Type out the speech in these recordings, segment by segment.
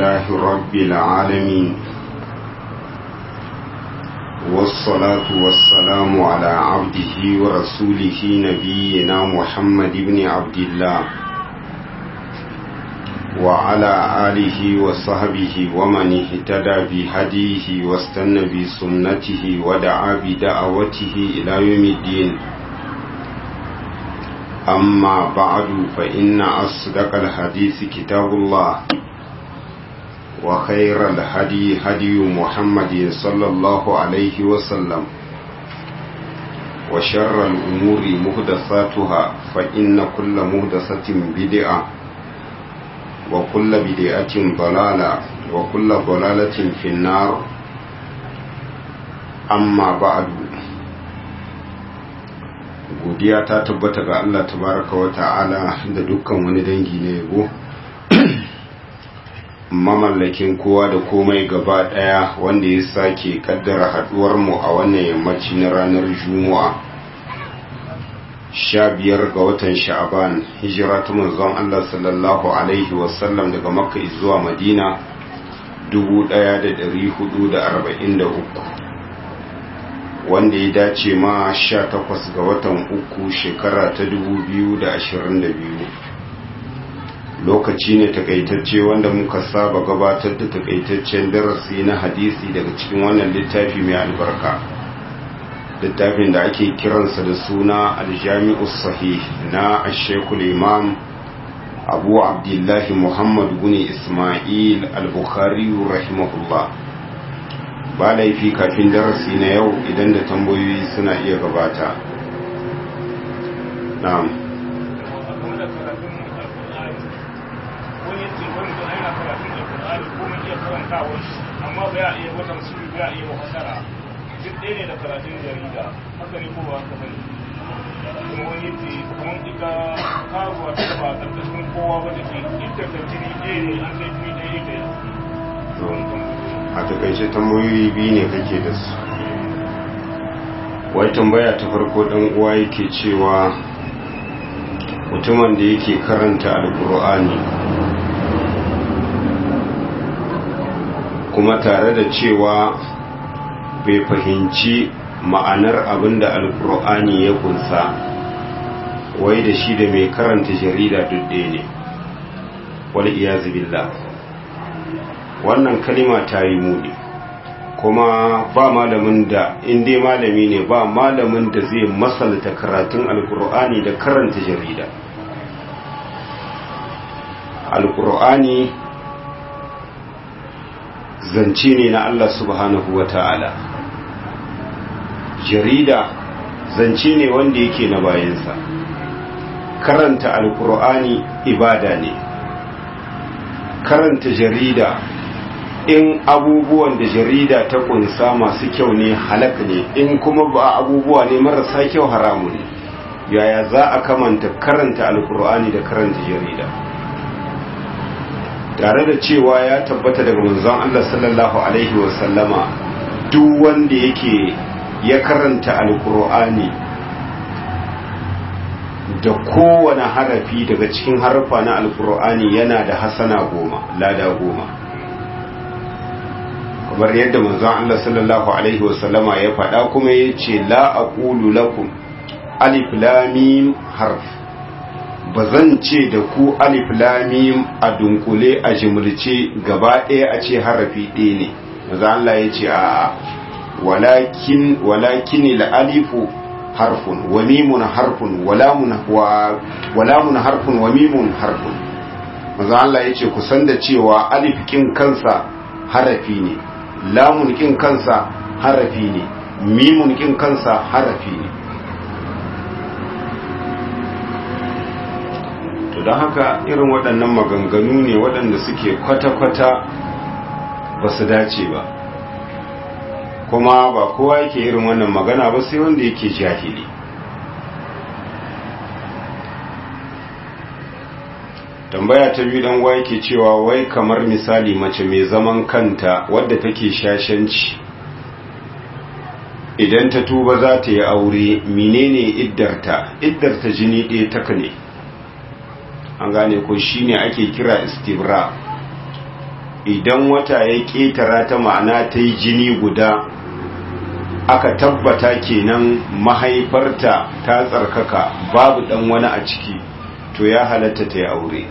لله رب العالمين والصلاة والسلام على عبده ورسوله نبينا محمد بن عبد الله وعلى آله وصحبه ومن اهتدى بهديه واستنى بسنته ودعا بدعوته إلى يوم الدين أما بعد فإن أصدق الحديث كتاب الله وخير الهدي هدي محمد صلى الله عليه وسلم وشر الأمور مهدثاتها فإن كل مهدثة بدعة وكل بدعة ضلالة وكل ضلالة في النار أما بعد godiya ta tabbata ga Allah tabaraka wa ta'ala da dukkan wani dangi na yabo mamallakin kowa da komai gaba daya wanda ya sake kaddara haduwar mu a wannan yammaci na ranar juma'a sha biyar ga watan sha'aban hijira ta manzon Allah sallallahu alaihi wasallam daga makka zuwa madina 1443 wanda ya dace ma 18 ga watan uku shekara ta 2022 lokaci ne takaitacce wanda muka saba gabatar da takaitaccen darasi na hadisi daga cikin wannan littafi mai albarka littafin da ake kiransa da suna aljami'u sahih na ashekul imam abu abdullahi muhammad guni ismail al-bukhari rahimahullah ba laifi kafin darasi na yau idan da tambayoyi suna iya gabata na'am amma ba ya iya wata musulmi ba ya iya mafasara duk ɗaya ne da karatun jarida haka ne ko ba haka bane kuma wani yace kamar ita karuwa ta ba karkashin kowa ba take ita da jini ɗaya ne an kai jini ɗaya ita ya a takaice tambayoyi biyu ne kake da su wai tambaya ta farko dan uwa yake cewa mutumin da yake karanta alkur'ani kuma tare da cewa bai fahimci ma'anar abin da alkur'ani ya kunsa wai da shi da mai karanta jarida dudde ne wal iyazu billah wannan kalima ta yi muni kuma ba malamin da inda malami ne ba malamin da zai masalta karatun alkur'ani da karanta jarida alkur'ani zance ne na Allah subhanahu wa ta'ala jarida zance ne wanda yake na bayansa karanta alkur'ani ibada ne karanta jarida in abubuwan da jarida ta kunsa masu kyau ne halak ne in kuma ba abubuwa ne marasa kyau haramu ne yaya za a kamanta karanta alkur'ani da karanta jarida tare da cewa ya tabbata daga manzon Allah sallallahu alaihi wasallama duk wanda yake ya karanta alkur'ani da kowane harafi daga cikin harfa na alkur'ani yana da hasana goma lada goma kamar yadda manzon Allah sallallahu alaihi wasallama ya faɗa kuma ya ce la aqulu lakum alif lam mim harf ba zan ce da ku alif lamim a dunkule a jimilce gaba ɗaya a ce harafi ɗaya ne maza Allah ya ce a walakin walakin alifu harfun wa mimun harfun walamun harfun wa mimun harfun maza Allah ya ce kusan da cewa alif kin kansa harafi ne lamun kin kansa harafi ne mimun kin kansa harafi ne don haka irin waɗannan maganganu ne waɗanda suke kwata-kwata ba su dace ba kuma ba kowa yake irin wannan magana ba sai wanda yake jahili tambaya ta biyu dan wai yake cewa wai kamar misali mace mai zaman kanta wadda take shashanci idan ta tuba za ta yi aure menene iddarta iddarta jini ɗaya taka ne an gane ko shine ake kira istibra idan wata ya ƙetara ta ma'ana ta yi jini guda aka tabbata kenan mahaifarta ta tsarkaka babu ɗan wani a ciki to ya halatta ta yi aure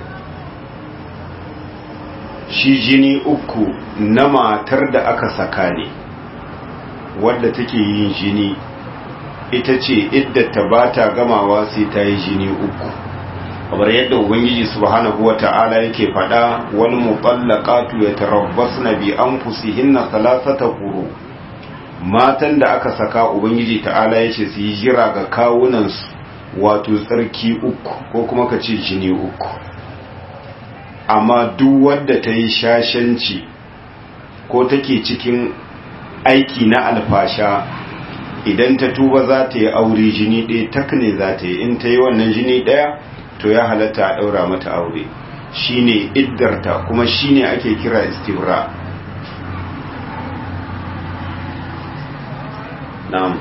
shi jini uku na matar da aka saka ne wadda take yin jini ita ce iddata ba ta gamawa sai ta yi jini uku kamar yadda ubangiji subhanahu wata'ala yake faɗa wal muqallaqatu yatarabbasna bi anfusihinna thalathata quru matan da aka saka ubangiji ta'ala yace su yi jira ga kawunan su wato tsarki uku ko kuma ka ce jini uku amma duk wadda ta yi shashanci ko take cikin aiki na alfasha idan ta tuba za ta yi aure jini ɗaya tak ne za ta yi in ta yi wannan jini ɗaya to ya halatta a ɗaura mata aure shine iddarta kuma shine ake kira istibra na'am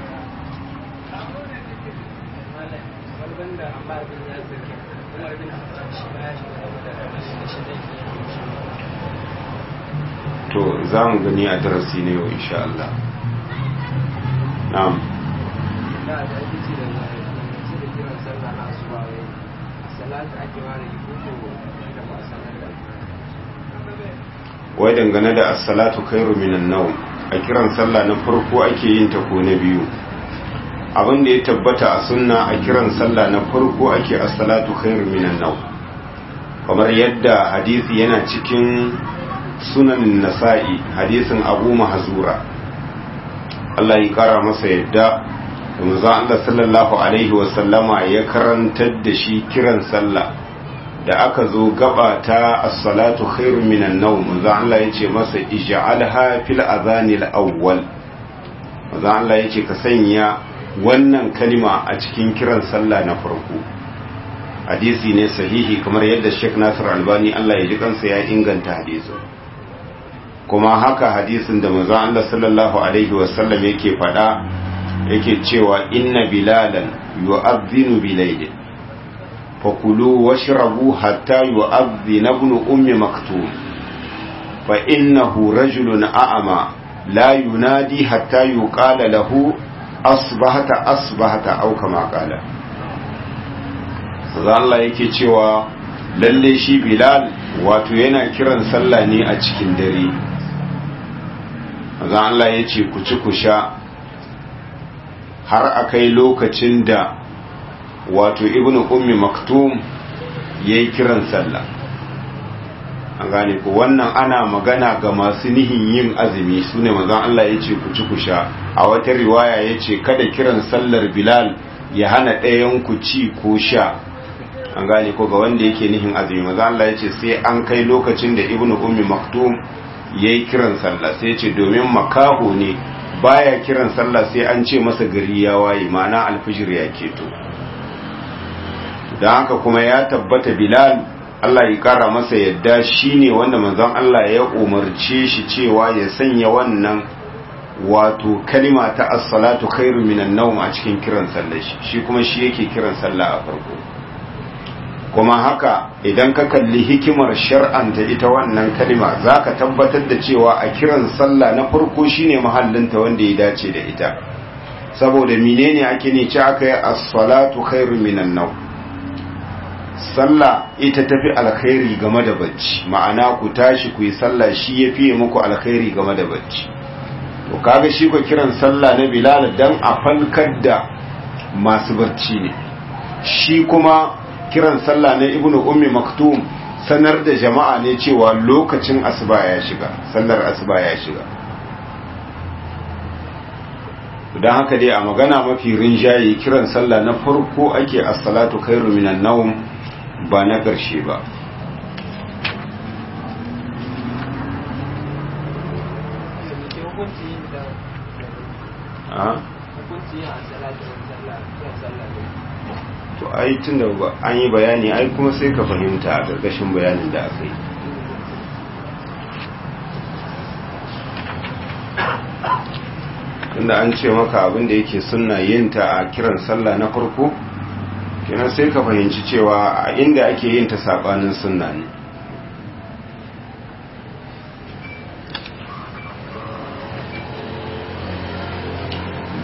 to za mu gani a darasi ne yau insha Allah na'am wai dangane da as-salatu khairu minan nawm a kiran sallah na farko ake yin ta ko na biyu abin da ya tabbata a sunna a kiran sallah na farko ake as-salatu khairu minan nawm kamar yadda hadisi yana cikin sunan nasa'i hadisin abu mahzura Allah ya kara masa yadda manzo Allah sallallahu alaihi wasallama ya karantar da shi kiran sallah da aka zo gaba ta as-salatu khairun minan nawm manzo Allah yace masa ij'alha fil adhanil awwal manzo Allah yace ka sanya wannan kalima a cikin kiran sallah na farko hadisi ne sahihi kamar yadda Sheikh Nasir Albani Allah ya ji kansa ya inganta hadisin kuma haka hadisin da manzo Allah sallallahu alaihi wasallam yake faɗa yake cewa inna bilalan yu'adhdhinu bilaylin fakulu washrabu hatta yu'adhdhina ibn ummi maktum fa innahu rajulun a'ma la yunadi hatta yuqala lahu asbahata asbahata aw kama qala Allah yake cewa lalle shi bilal wato yana kiran sallah ne a cikin dare manzo Allah ya ce ku ci ku sha har akai lokacin da wato ibnu ummi maktum yayi kiran sallah an gane ku wannan ana magana ga masu nihin yin azumi sune manzo Allah ya ce ku ci ku sha a wata riwaya ya ce kada kiran sallar bilal ya hana ɗayan ku ci ko sha an gane ko ga wanda yake nihin azumi maza Allah ya ce sai an kai lokacin da ibnu ummi maktum yayi kiran sallah sai ya ce domin makaho ne baya kiran sallah sai an ce masa gari ya waye ma'ana alfijir ya keto dan haka kuma ya tabbata bilal Allah ya kara masa yadda shine wanda manzon Allah ya umarce shi cewa ya sanya wannan wato kalima ta as-salatu khairu minan nawm a cikin kiran sallah shi shi kuma shi yake kiran sallah a farko kuma haka idan ka kalli hikimar shar'anta ita wannan kalima za ka tabbatar da cewa a kiran sallah na farko shine mahallinta wanda ya dace da ita saboda menene ake ne ci aka yi as-salatu khairu minan naw sallah ita tafi alkhairi game da bacci ma'ana ku tashi ku yi sallah shi ya fiye muku alkhairi game da bacci to kaga shi ko kiran sallah na bilal dan a falkar da masu bacci ne shi kuma kiran sallah na ibnu ummi maktum sanar da jama'a ne cewa lokacin asuba ya shiga sallar asuba ya shiga don haka dai a magana mafi rinjaye kiran sallah na farko ake as-salatu khairu minan nawm ba na ƙarshe ba to ai tun da an yi bayani ai kuma sai ka fahimta a ƙarƙashin bayanin da aka yi tunda an ce maka abin da yake sunna yin ta a kiran sallah na farko kenan sai ka fahimci cewa a inda ake yin ta sabanin sunna ne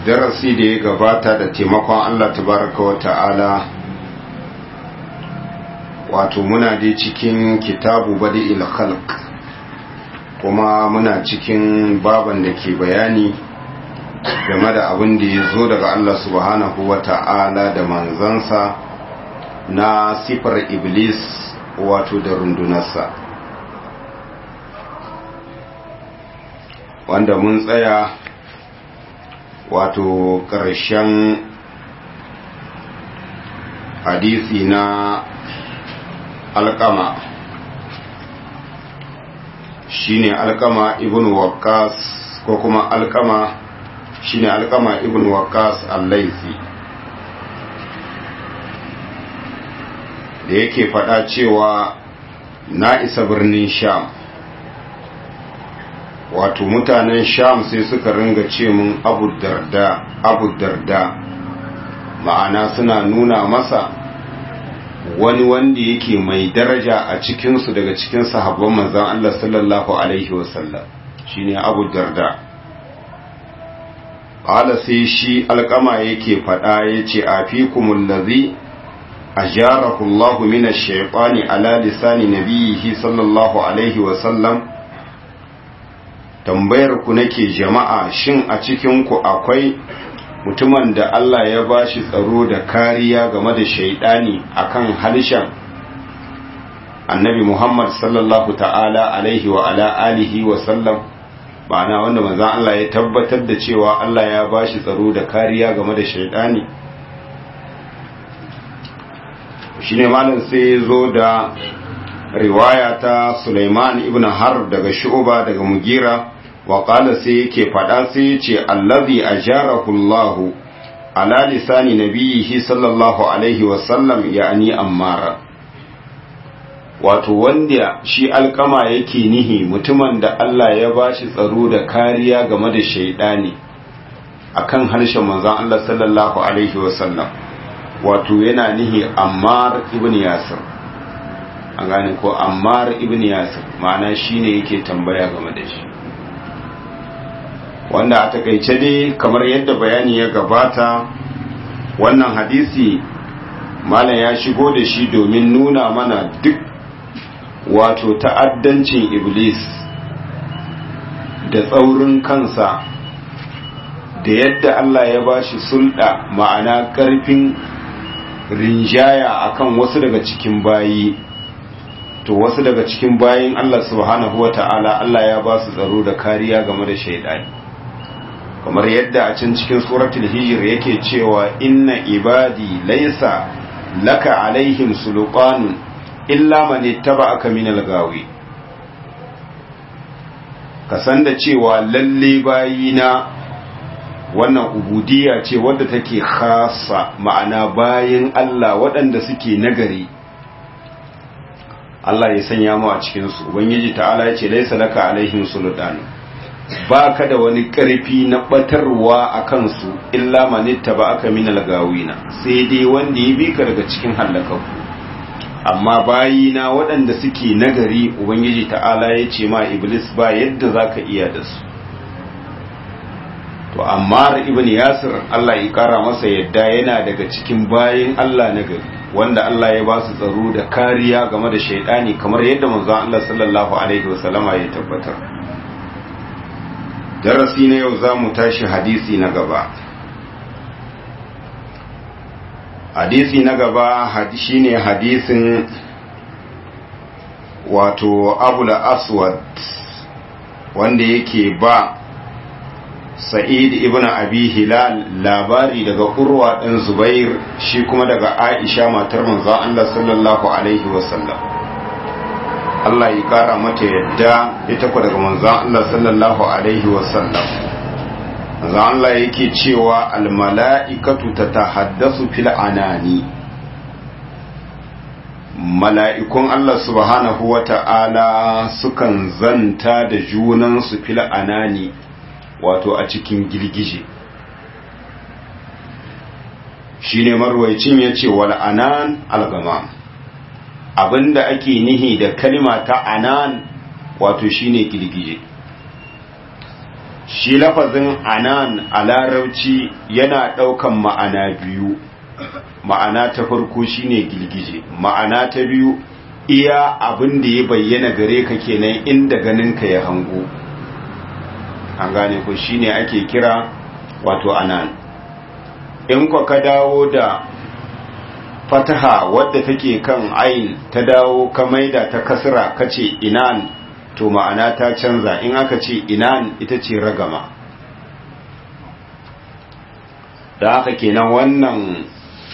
darasi da ya gabata da taimakon Allah tabaraka wa ta'ala wato muna dai cikin kitabu badi khalq kuma muna cikin baban da ke bayani game da abin da ya zo daga Allah subhanahu wa ta'ala da manzansa na sifar iblis wato da rundunarsa wanda mun tsaya wato ƙarshen hadisi na alƙama shine alƙama ibn waqqas ko kuma alƙama shine alƙama ibn waqqas al-laisi da yake faɗa cewa na isa birnin sham wato mutanen sham sai suka ringa ce mun abu darda abu darda ma'ana suna nuna masa wani wanda yake mai daraja a cikinsu daga cikin sahabban manzan Allah sallallahu alaihi wasallam shine abu darda ƙala sai shi alƙama yake faɗa ya ce a fi kumullazi a jarahullahu mina shaiɓani ala lisani nabiyihi sallallahu alaihi wasallam tambayar ku nake jama'a shin a cikin ku akwai mutumin da Allah ya bashi tsaro da kariya game da shaidani akan halishan annabi Muhammad sallallahu ta'ala alaihi wa ala alihi wa sallam ma'ana wanda manzon Allah ya tabbatar da cewa Allah ya bashi tsaro da kariya game da shaidani shine malam sai ya zo da riwaya ta Sulaiman ibn Harb daga Shu'ba daga Mugira wa qala sai yake fada sai yace allazi ajarahu Allah ala lisani nabiyihi sallallahu alaihi wa sallam ya'ni Ammar wato wanda shi alkama yake nihi mutumin da Allah ya bashi tsaro da kariya game da shaidani akan harshen manzon Allah sallallahu alaihi wa sallam wato yana nihi Ammar ibn Yasir an gane ko ammar ibn yasir ma'ana shine yake tambaya game da shi wanda a takaice dai kamar yadda bayani ya gabata wannan hadisi malam ya shigo da shi domin nuna mana duk wato ta'addancin iblis da tsaurin kansa da yadda Allah ya bashi sulɗa ma'ana ƙarfin rinjaya akan wasu daga cikin bayi to wasu daga cikin bayin Allah subhanahu wa ta'ala Allah ya ba su tsaro da kariya game da shaidani kamar yadda a can cikin suratul hijr yake cewa inna ibadi laysa laka alaihim sulqanun illa man ittaba'aka minal gawi ka san da cewa lalle bayina wannan ubudiyya ce wadda take khassa ma'ana bayin Allah waɗanda suke nagari Allah ya sanya mu a cikinsu ubangiji ta'ala ya ce laisa laka alaihim sultan ba ka da wani ƙarfi na batarwa a kansu illa manitta ba aka minal gawina sai dai wanda ya bi ka daga cikin hallakaku amma bayina waɗanda suke nagari ubangiji ta'ala ya ce ma iblis ba yadda za ka iya da su to amma ibn yasir Allah ya kara masa yadda yana daga cikin bayin Allah nagari wanda Allah ya ba su tsaro da kariya game da shaidani kamar yadda manzon Allah sallallahu alaihi wasallama ya tabbatar darasi na yau zamu tashi hadisi na gaba hadisi na gaba shine hadisin wato abul aswad wanda yake ba sa'id ibn abi hilal labari daga urwa ɗan zubair shi kuma daga aisha matar manzon Allah sallallahu alaihi wasallam Allah ya kara mata yadda ita ku daga manzon Allah sallallahu alaihi wasallam manzon Allah yake cewa almala'ikatu tatahaddasu fil anani mala'ikun Allah subhanahu wa ta'ala sukan zanta da junansu fil anani wato a cikin girgije shi ne marwaicin ya ce wal anan algama abinda ake nihi da kalima ta anan wato shine girgije shi lafazin anan a larauci yana ɗaukan ma'ana biyu ma'ana ta farko shine girgije ma'ana ta biyu iya abin da ya bayyana gare ka kenan inda ganinka ya hango an gane ku shine ake kira wato anan in kwa ka dawo da fataha wadda take kan ayin ta dawo ka maida ta kasra kace inan to ma'ana ta canza in aka ce inan ita ce ragama da haka kenan wannan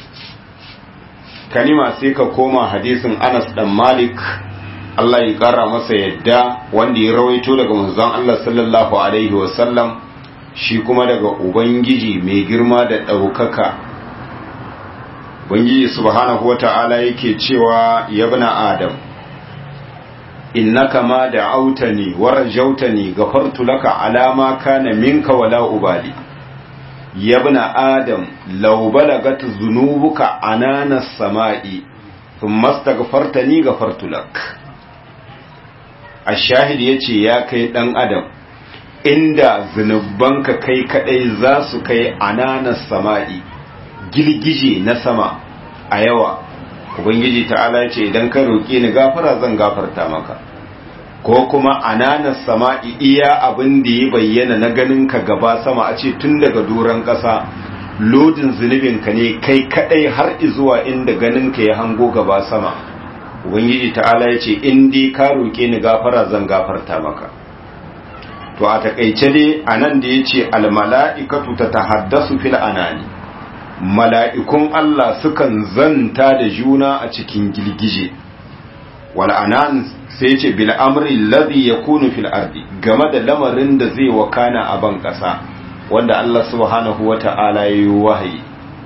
kalima sai ka koma hadisin Anas dan Malik Allah ya kara masa yadda wanda ya rawaito daga manzon Allah sallallahu alaihi wasallam shi kuma daga ubangiji mai girma da ɗaukaka ubangiji subhanahu wata'ala yake cewa yabna adam innaka ma da autani wa rajautani gafartu laka alama kana minka wala ubali yabna adam law balagat dhunubuka anana samai thumma astaghfartani gafartu lak ashahid yace ya kai dan adam inda zunubanka kai kadai za su kai ananas sama'i girgije na sama a yawa ubangiji ta'ala ce idan ka roƙi ni gafara zan gafarta maka ko kuma ananas sama'i iya abin da ya bayyana na ganin ka gaba sama a ce tun daga doron ƙasa lodin zunubinka ne kai kadai har zuwa inda ganin ka ya hango gaba sama ubangiji ta'ala ya ce in dai ka roƙe ni gafara zan gafarta maka to a takaice dai anan da ya ce almala'ikatu ta tahaddasu fil anani mala'ikun Allah sukan zanta da juna a cikin girgije wal anan sai ce bil amri alladhi yakunu fil ardi game da lamarin da zai wakana a ban kasa wanda Allah subhanahu wata'ala yayi wahayi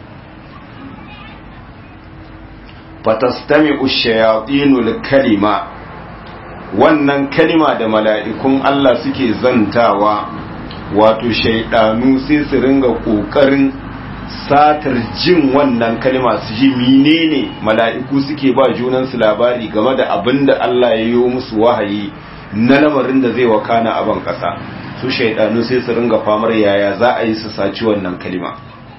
fatastami'u ash-shayatin kalima wannan kalima da mala'ikun Allah suke zantawa wato shaidanu sai su ringa ƙoƙarin satar jin wannan kalima su ji menene mala'iku suke ba junansu labari game da abin da Allah ya yi musu wahayi na lamarin da zai wakana a ban ƙasa su shaidanu sai su ringa famar yaya za a yi su saci wannan kalima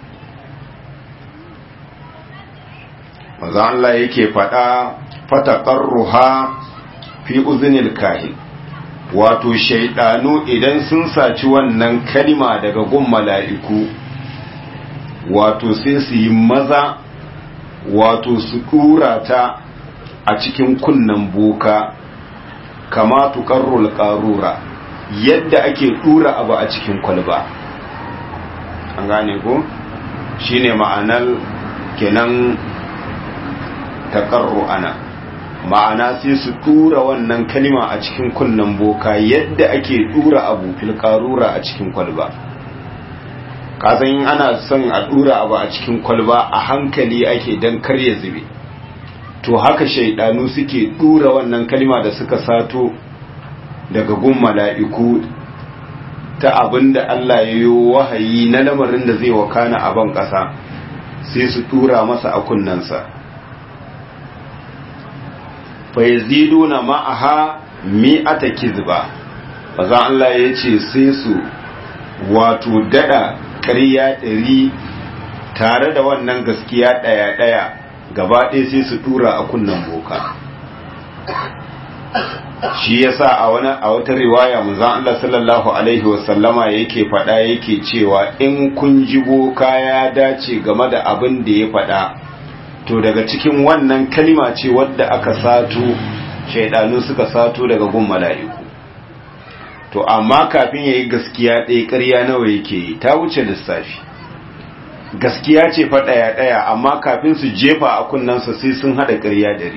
maza Allah yake faɗa fataƙarruha fi uzinil kahin wato shaidanu idan sun saci wannan kalima daga gun mala'iku wato sai su yi maza wato su ɗura ta a cikin kunnan boka kama tuƙarrul ƙarura yadda ake ɗura abu a cikin kwalba an gane ko shine ma'anar kenan taƙarru ana ma'ana sai su tura wannan kalima a cikin kunnen boka yadda ake tura abu filkarura a cikin kwalba kasan yin ana son a tura abu a cikin kwalba a hankali ake don karya zube to haka shaidanu suke tura wannan kalima da suka sato daga gun mala'iku ta abin da Allah ya yi wahayi na lamarin da zai wakana a ban ƙasa sai su tura masa a kunnensa fayaziduna ma'aha mi'ata kizba maza Allah ya ce sai su wato dada ƙarya ɗari tare da wannan gaskiya ɗaya-ɗaya gaba ɗaya sai su tura a kunnen boka shi yasa a wani a wata riwaya manzon Allah sallallahu alaihi wasallama yake faɗa yake cewa in kun ji boka ya dace game da abin da ya faɗa to daga cikin wannan kalima ce wadda aka sato shaidanu suka sato daga gun mala'iku to amma kafin yayi gaskiya ɗaya ƙarya nawa yake yi ta wuce lissafi gaskiya ce fa ɗaya ɗaya amma kafin su jefa a kunnansa sai sun haɗa ƙarya dare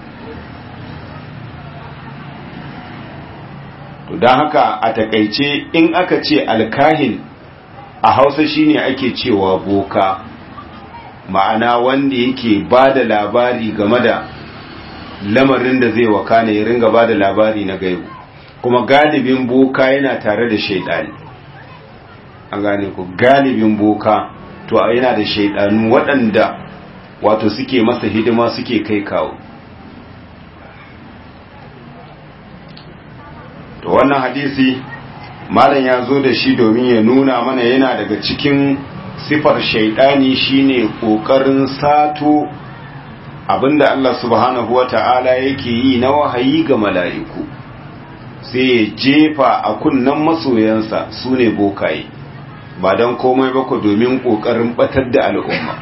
to don haka a takaice in aka ce alkahin a hausa shine ake cewa boka ma'ana wanda yake ba da labari game da lamarin da zai wakana ya ringa ba da labari na gaibu kuma galibin boka yana tare da shaidani an gane ku galibin boka to yana da shaidanu waɗanda wato suke masa hidima suke kai kawo to wannan hadisi malam ya zo da shi domin ya nuna mana yana daga cikin sifar shaidani shine kokarin sato abinda Allah subhanahu wata'ala yake yi na wahayi ga mala'iku sai ya jefa a kunnan masoyansa su ne bokaye ba don komai ba ku domin kokarin batar da al'umma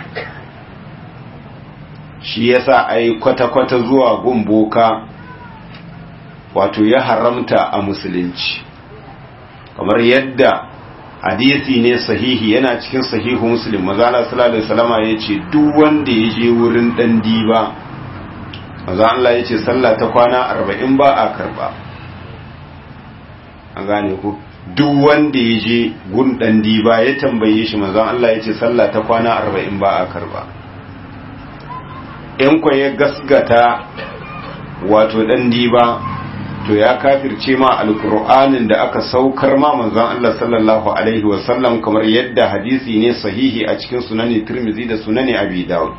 shi yasa ai kwata-kwata zuwa gun boka wato ya haramta a musulunci kamar yadda hadisi ne sahihi yana cikin sahihu muslim mazala sallallahu alaihi wasallama yace duk wanda ya je wurin dan diba maza Allah yace sallah ta kwana 40 ba a karba an gane ku duk wanda ya je gun dan diba ya tambaye shi maza Allah yace sallah ta kwana 40 ba a karba in ko ya gasgata wato dan diba to ya kafirce ma alkur'anin da aka saukar ma manzon Allah sallallahu alaihi wasallam kamar yadda hadisi ne sahihi a cikin sunani Tirmidhi da sunani Abi Dawud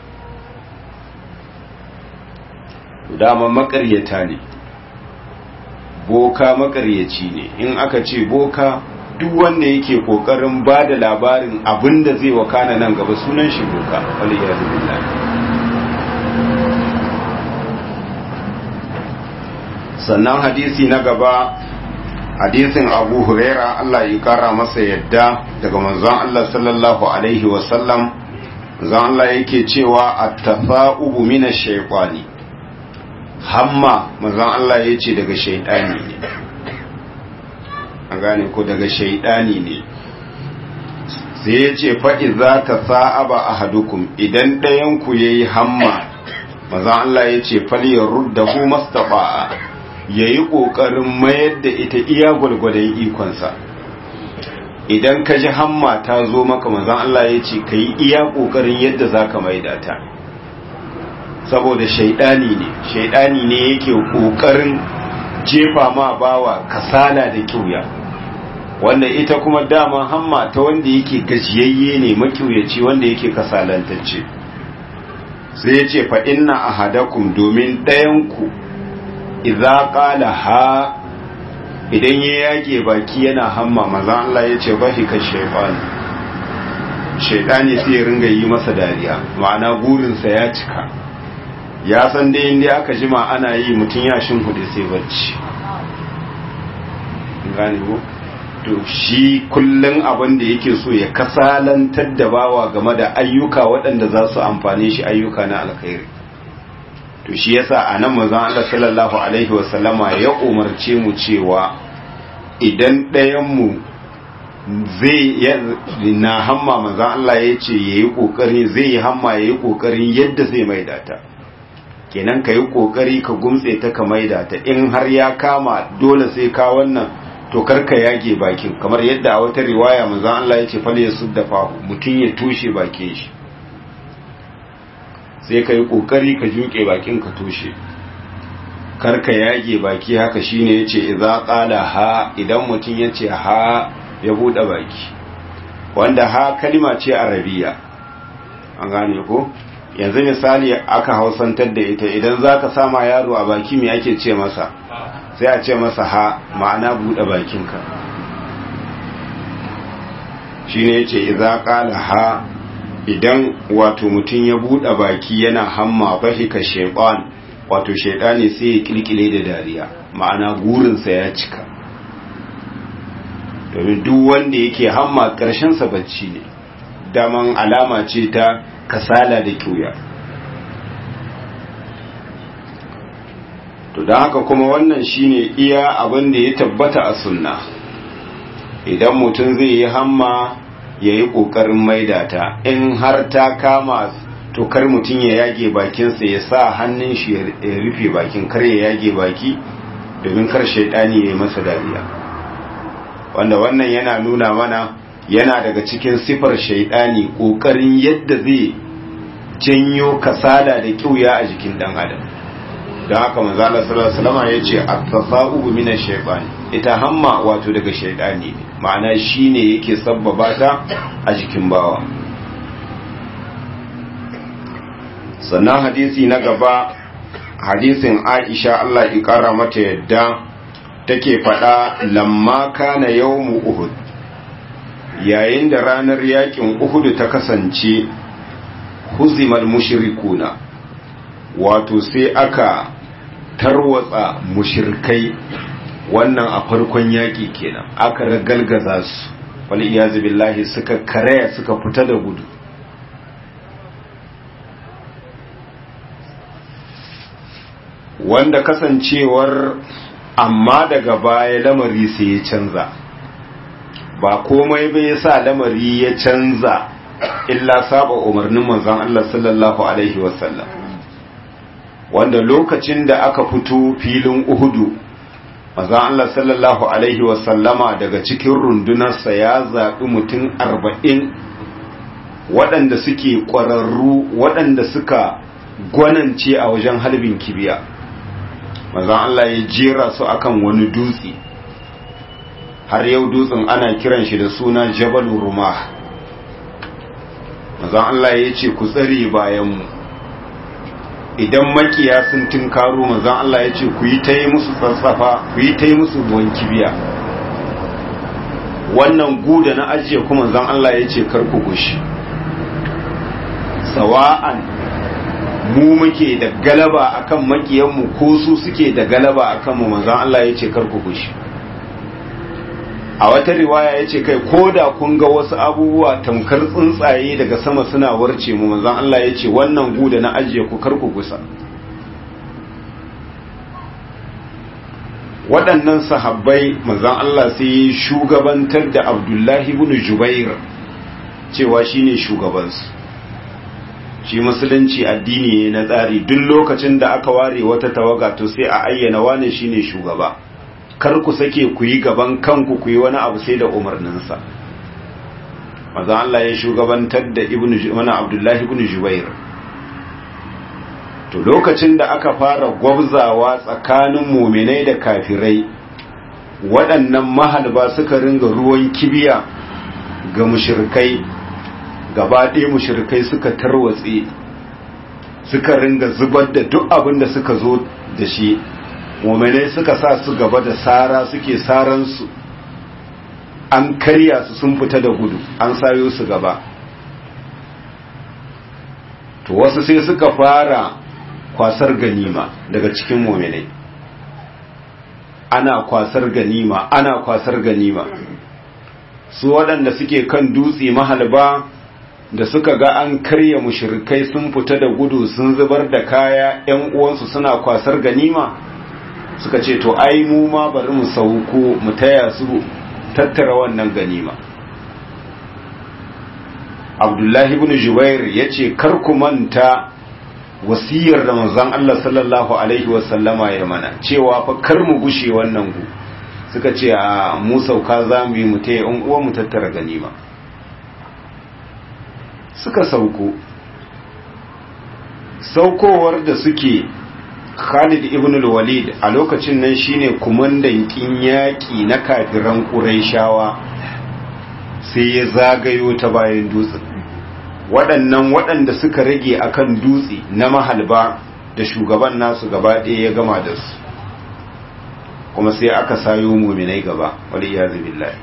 dama makaryata ne boka makaryaci ne in aka ce boka duk wanda yake kokarin ba da labarin abinda zai wakana nan gaba sunan shi boka waliyyadu billahi sannan hadisi na gaba hadisin abu huraira Allah ya kara masa yadda daga manzon Allah sallallahu alaihi wasallam manzon Allah yake cewa at-tafa'ubu min ash-shaytani hamma manzon Allah yace daga shaytani ne an gane ko daga shaytani ne sai yace fa idza tasa'aba ahadukum idan ɗayan ku yayi hamma manzon Allah yace falyaruddahu mastafa'a ya yi ƙoƙarin mayar da ita iya gwalgwadon ikonsa idan ka ji hamma ta zo maka manzan Allah ya ce ka yi iya ƙoƙarin yadda za ka maida ta saboda shaidani ne shaidani ne yake ƙoƙarin jefa ma bawa kasala da kyauya wanda ita kuma dama hamma ta wanda yake gajiyayye ne makyauyaci wanda yake kasalantacce sai ya ce fa inna ahadakum domin ɗayanku idza qala ha idan ya yage baki yana hamma manzon Allah ya ce bahi ka shaytan shaytani sai ya ringa yi masa dariya ma'ana burinsa ya cika ya san dai inda aka jima ana yi mutum ya shin hudu sai bacci gane ko to shi kullun abin da yake so ya kasalantar da bawa game da ayyuka waɗanda za su amfane shi ayyuka na alkhairi to shi yasa a nan manzon Allah sallallahu alaihi wasallama ya umarce mu cewa idan ɗayan mu zai na hamma manzon Allah ya ce yayi kokari zai yi hamma yayi kokarin yadda zai maida ta kenan ka yi kokari ka gumtse ta ka maida ta in har ya kama dole sai ka wannan to karka yage bakin kamar yadda a wata riwaya manzon Allah ya ce fal yasudda fahu mutun ya tushe bakin shi sai ka yi ƙoƙari ka juƙe bakin ka toshe karka yage baki haka shine ya ce iza ƙala ha idan mutum ya ce ha ya buɗe baki wanda ha kalima ce arabiya an gane ko yanzu misali aka hausantar da ita idan za ka sama yaro a baki mai ake ce masa sai a ce masa ha ma'ana buɗe bakinka shine ya ce iza ƙala ha idan wato mutum ya buɗe baki yana hamma fahika shaitan wato shaitani sai ya kilkile da dariya ma'ana gurinsa ya cika domin duk wanda yake hamma sa bacci ne daman alama ce ta kasala da kyuya to don haka kuma wannan shine iya abin da ya tabbata a sunna idan mutum zai yi hamma ya yi ƙoƙarin maida ta in har ta kama to kar mutum ya yage bakinsa ya sa hannun shi ya rufe bakin kar ya yage baki domin kar shaidani ya yi masa dariya wanda wannan yana nuna mana yana daga cikin sifar shaidani ƙoƙarin yadda zai janyo kasala da ƙiuya a jikin ɗan adam don haka manzo Allah sallallahu alaihi wasallam yace at-tasa'ubu min ash-shaytan ita hamma wato daga shaytani ne ma'ana shine yake sabbaba ta a jikin bawa sannan hadisi na gaba hadisin Aisha Allah ya kara mata yadda take faɗa lamma kana yawmu uhud yayin da ranar yakin uhud ta kasance huzimal mushrikuna wato sai aka tarwatsa mushrikai wannan a farkon yaki kenan aka ragalgaza su wal iyazu billahi suka karaya suka fita da gudu wanda kasancewar amma daga baya lamari sai ya canza ba komai bai yasa lamari ya canza illa saba umarnin manzon Allah sallallahu alaihi wasallam wanda lokacin da aka fito filin Uhudu manzon Allah sallallahu alaihi wasallama daga cikin rundunarsa ya zaɓi mutum arba'in waɗanda suke ƙwararru waɗanda suka gwanance a wajen halbin kibiya manzon Allah ya jera su akan wani dutse har yau dutsen ana kiran shi da suna Jabal Rumah manzon Allah ya ce ku tsare bayanmu idan makiya sun tinkaro manzon Allah ya ce ku yi ta yi musu tsatsafa ku yi ta yi musu ruwan kibiya wannan guda na ajiye kuma manzon Allah ya ce kar ku gushi sawa'an mu muke da galaba akan makiyanmu ko su suke da galaba akan mu manzon Allah ya ce kar ku gushi a wata riwaya ya ce kai ko da kun ga wasu abubuwa tamkar tsuntsaye daga sama suna warce mu manzon Allah ya ce wannan guda na ajiye ku kar ku gusa waɗannan sahabbai manzon Allah sai ya shugabantar da Abdullahi ibn Jubair cewa shine shugabansu shi musulunci addini ne na tsari duk lokacin da aka ware wata tawaga to sai a ayyana wane shine shugaba kar ku sake ku yi gaban kanku ku yi wani abu sai da umarninsa maza Allah ya shugabantar da ibnu mana Abdullahi ibn Jubair to lokacin da aka fara gwabzawa tsakanin muminai da kafirai waɗannan mahalba suka ringa ruwan kibiya ga mushrikai gaba ɗaya mushrikai suka tarwatse suka ringa zubar da duk abin da suka zo da shi muminai suka sa su gaba da sara suke saransu an karya su sun fita da gudu an sayo su gaba to wasu sai suka fara kwasar ganima daga cikin muminai ana kwasar ganima ana kwasar ganima su waɗanda suke kan dutse mahalba da suka ga an karya mushrikai sun fita da gudu sun zubar da kaya 'yan uwansu suna kwasar ganima suka ce to ai mu ma bari mu sauko mu taya su tattara wannan ganima abdullahi ibn jubair ya ce kar ku manta wasiyar da manzon Allah sallallahu alaihi wasallama ya mana cewa fa kar mu gushe wannan gu suka ce a mu sauka za mu yi mu taya yan uwa mu tattara ganima suka sauko saukowar da suke Khalid ibn al-Walid a lokacin nan shine kumandan kin yaki na kafiran Qurayshawa sai ya zagayo ta bayan dutsen waɗannan waɗanda suka rage akan dutse na mahalba da shugaban nasu gaba ɗaya ya gama da su kuma sai aka sayo muminai gaba wal iyazu billahi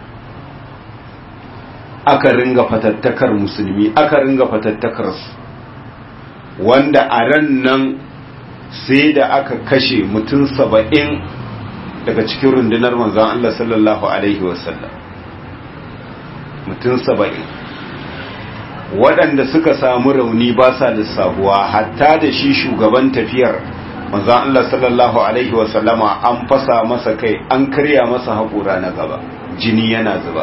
aka ringa fatattakar musulmi aka ringa fatattakar su wanda a ran nan sai da aka kashe mutum saba'in daga cikin rundunar manzan Allah sallallahu Alaihi wasallam mutum saba'in waɗanda suka samu rauni ba sa lissabuwa hatta da shi shugaban tafiyar manzan Allah sallallahu Alaihi wasallama an fasa masa kai an karya masa haƙura na gaba jini yana zuba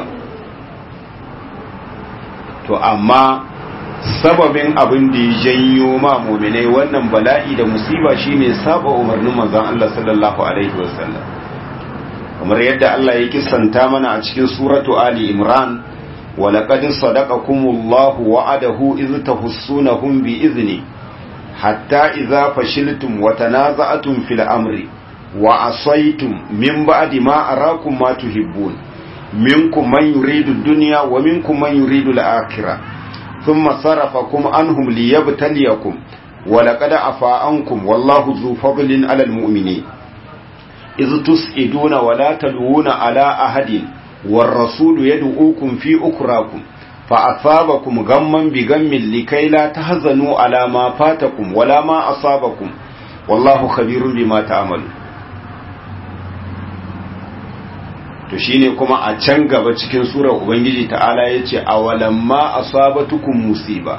to amma sababin abin da ya janyo ma muminai wannan bala'i da musiba shine saba umarnin manzon Allah sallallahu alaihi wasallam kamar yadda Allah ya kissanta mana a cikin suratu Ali Imran wa laqad sadaqakumullahu wa'adahu iz tahussunahum bi izni hatta idza fashiltum wa tanaza'tum fil amri wa asaytum min ba'di ma arakum ma tuhibbun minkum man yuridu ad-dunya wa minkum man yuridu al-akhirah ثم صرفكم عنهم ليبتليكم ولقد عفا عنكم والله ذو فضل على المؤمنين iz tus'iduna wa la talwuna ala ahadin war rasulu yad'ukum fi ukrakum fa asabakum gamman bi gammin likai la tahzanu ala ma fatakum wala ma asabakum wallahu khabirun bima ta'malu to shine kuma a can gaba cikin surar ubangiji ta'ala yace awalamma asabatukum musiba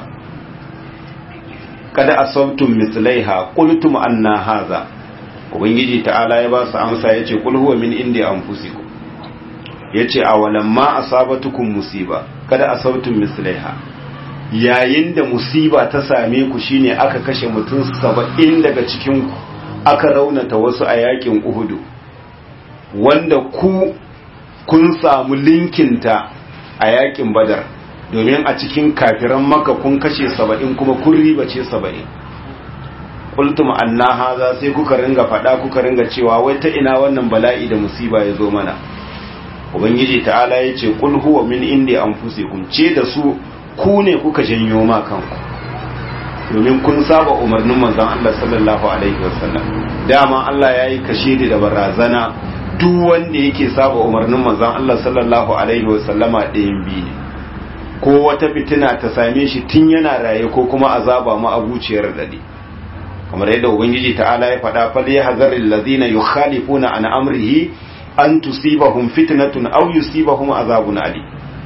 kada asabtum mislaiha qultum anna hadha ubangiji ta'ala ya ba su amsa yace qul huwa min indi anfusikum yace awalamma asabatukum musiba kada asabtum mislaiha yayin da musiba ta same ku shine aka kashe mutum 70 daga cikin ku aka raunata wasu a yakin uhudu wanda ku kun samu linkinta a yakin badar domin a cikin kafiran maka kun kashe saba'in kuma kun riba ce saba'in kultum anna haza sai kuka ringa faɗa kuka ringa cewa wai ta ina wannan bala'i da musiba ya zo mana ubangiji ta'ala ya ce kul huwa min indi anfusikum ce da su ku ne kuka janyo ma kanku domin kun saba umarnin manzon Allah sallallahu alaihi wasallam dama Allah yayi kashe da barazana duk wanda yake saba umarnin manzon Allah sallallahu alaihi wasallama ɗayan biyu ne ko wata fitina ta same shi tun yana raye ko kuma azaba ma abuciyar dade kamar yadda ubangiji ta'ala ya faɗa fal yahzaril ladina yukhalifuna an amrihi an tusibahum fitnatun aw yusibahum azabun ali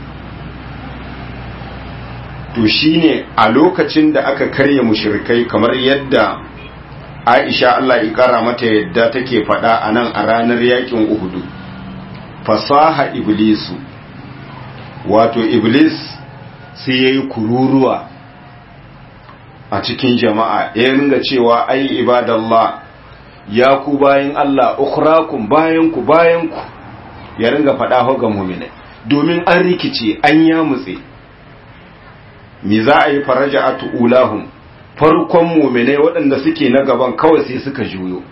to shine a lokacin da aka karya mushrikai kamar yadda Aisha Allah ya kara mata yadda take faɗa a nan a ranar yakin Uhudu fasaha iblisu wato iblis sai yayi kururuwa a cikin jama'a ya ringa cewa ai ibadallah ya ku bayan Allah ukhrakum bayan ku bayan ku ya ringa faɗa ga mu'minai domin an rikice an yamutse me za a yi faraja'atu ulahum farkon muminai waɗanda suke na gaban kawai sai suka juyo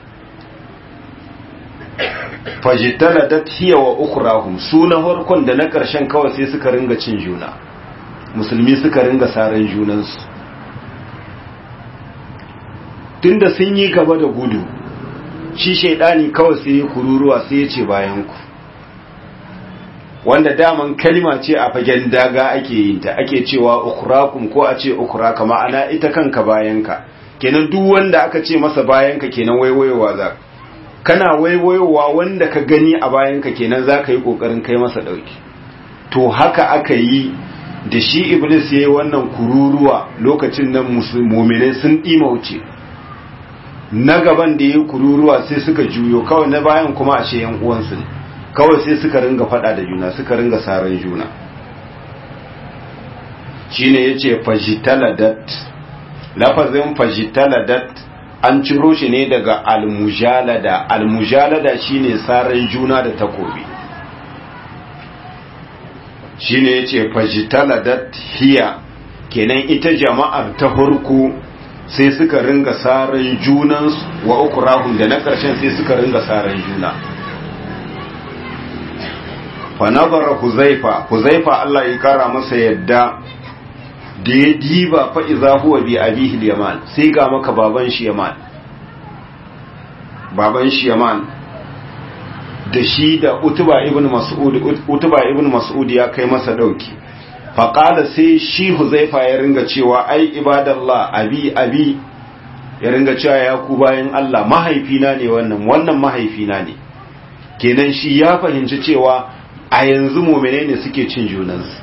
fajitala da hiya wa ukhrahum su na farkon da na ƙarshen kawai sai suka ringa cin juna musulmi suka ringa saran junansu tunda sun yi gaba da gudu shi shaidani kawai sai ya kururuwa sai ya ce bayan ku wanda daman kalma ce a fagen daga ake yin ta ake cewa ukhrakum ko a ce ukhraka ma'ana ita kanka bayanka kenan duk wanda aka ce masa bayanka kenan waiwayowa za kana waiwayowa wanda ka gani a bayanka kenan za ka yi kokarin kai masa dauki to haka aka yi da shi iblis ya yi wannan kururuwa lokacin nan musulmai sun ɗima wuce na gaban da ya yi kururuwa sai suka juyo kawai na bayan kuma ashe yan uwansu ne kawai sai suka ringa fada da juna suka ringa saran juna shine yace fajitaladat lafazin fajitaladat an ciro shi ne daga almujalada almujalada shine saran juna da takobi shine yace fajitaladat hiya kenan ita jama'ar ta hurku sai suka ringa saran junan wa ukurahun da na ƙarshen sai suka ringa saran juna fa nazara huzaifa huzaifa Allah ya kara masa yadda da ya diba fa iza huwa bi abihi yaman sai ga maka baban shi yaman baban shi yaman da shi da utuba ibn mas'ud utuba ibn mas'ud ya kai masa dauki fa qala sai shi huzaifa ya ringa cewa ai ibadallah abi abi ya ringa cewa ya ku bayan Allah mahaifina ne wannan wannan mahaifina ne kenan shi ya fahimci cewa a yanzu mumine ne suke cin junansu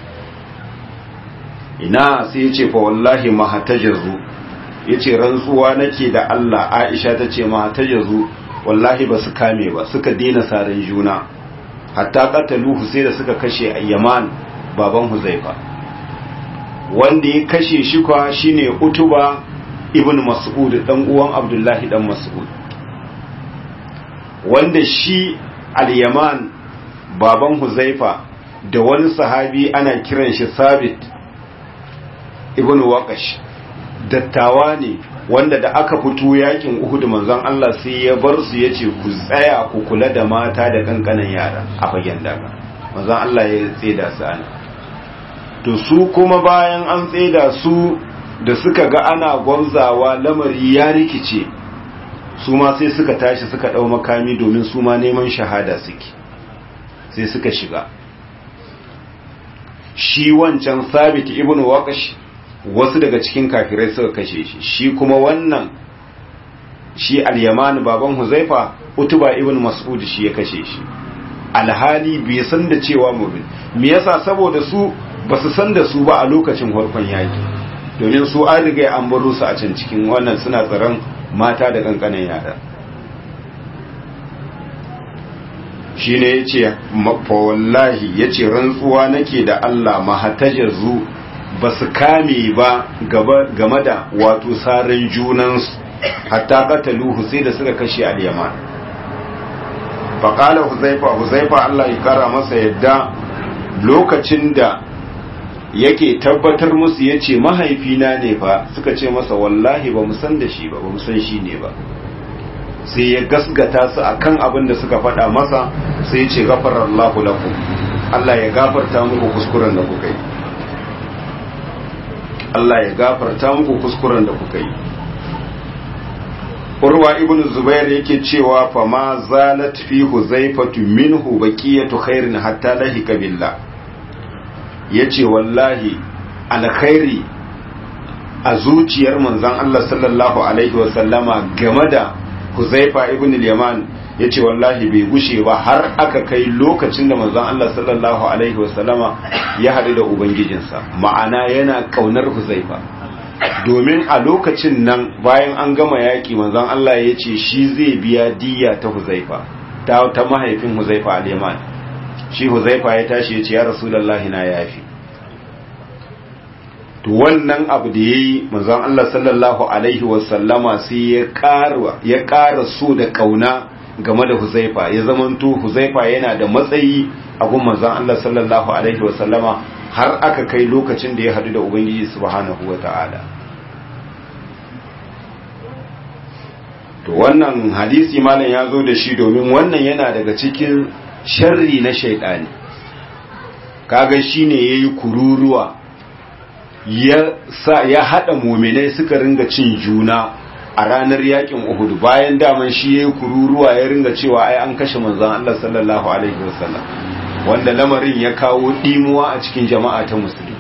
ina sai ya ce fa wallahi mahatajazu ya ce rantsuwa nake da Allah Aisha ta ce mahatajazu wallahi ba su kame ba suka daina saran juna hatta qataluhu sai da suka kashe Yaman baban Huzaifa wanda ya kashe shi kwa shine Utuba ibn Mas'ud dan uwan Abdullahi dan Mas'ud wanda shi al-Yaman baban Huzaifa da wani sahabi ana kiran shi Sabit ibn Waqash dattawa ne wanda da aka fito yakin Uhud manzon Allah sai ya bar su yace ku tsaya ku kula da mata da kankanan yara a fagen daga manzon Allah ya tseda su ana to su kuma bayan an tseda su da suka ga ana gwamzawa lamari ya rikice su ma sai suka tashi suka ɗau makami domin su ma neman shahada suke sai suka shiga shi wancan sabit ibn waqash wasu daga cikin kafirai suka kashe shi shi kuma wannan shi al-yaman baban huzaifa utuba ibn mas'ud shi ya kashe shi alhali bai san da cewa mubin me yasa saboda su basu san da su ba a lokacin farkon yaki domin su an riga an baro su a can cikin wannan suna tsaron mata da kankanan yara shi ne ya ce wallahi ya ce rantsuwa nake da Allah mahatajazu ba su kame ba game da wato sarin junansu hatta kataluhu sai da suka kashe al-yaman faƙalar huzaifa huzaifa Allah ya kara masa yadda lokacin da yake tabbatar musu ya ce mahaifina ne fa suka ce masa wallahi ba mu san da shi ba ba mu san shi ne ba sai ya gasgata su akan abin da suka faɗa masa sai ya ce gafarar Allah lakum Allah ya gafarta muku kuskuren da kuka yi Allah ya gafarta muku kuskuren da kuka yi Urwa ibn Zubair yake cewa fa ma zalat fi huzaifatu minhu baqiyatu khairin hatta lahika billah yace wallahi alkhairi a zuciyar manzon Allah sallallahu alaihi wa sallama game da Huzaifa ibn al-Yaman yace wallahi bai gushe ba har aka kai lokacin da manzon Allah sallallahu alaihi wa sallama ya hadu da ubangijinsa ma'ana yana kaunar Huzaifa domin a lokacin nan bayan an gama yaki manzon Allah ya ce shi zai biya diya ta Huzaifa ta ta mahaifin Huzaifa al-Yaman shi Huzaifa ya tashi ya ce ya Rasulullahi na yafi to wannan abu da yayi manzon Allah sallallahu alaihi wasallama sai ya ƙara ya ƙara so da kauna game da Huzaifa ya zamanto Huzaifa yana da matsayi a gun manzon Allah sallallahu alaihi wasallama har aka kai lokacin da ya hadu da Ubangiji subhanahu wata'ala to wannan hadisi malam ya zo da shi domin wannan yana daga cikin sharri na shaidani kaga shine yayi kururuwa ya sa ya hada muminai suka ringa cin juna a ranar yakin Uhud bayan daman shi yayi kururuwa ya ringa cewa ai an kashe manzon Allah sallallahu alaihi wasallam wanda lamarin ya kawo dimuwa a cikin jama'a ta musulmi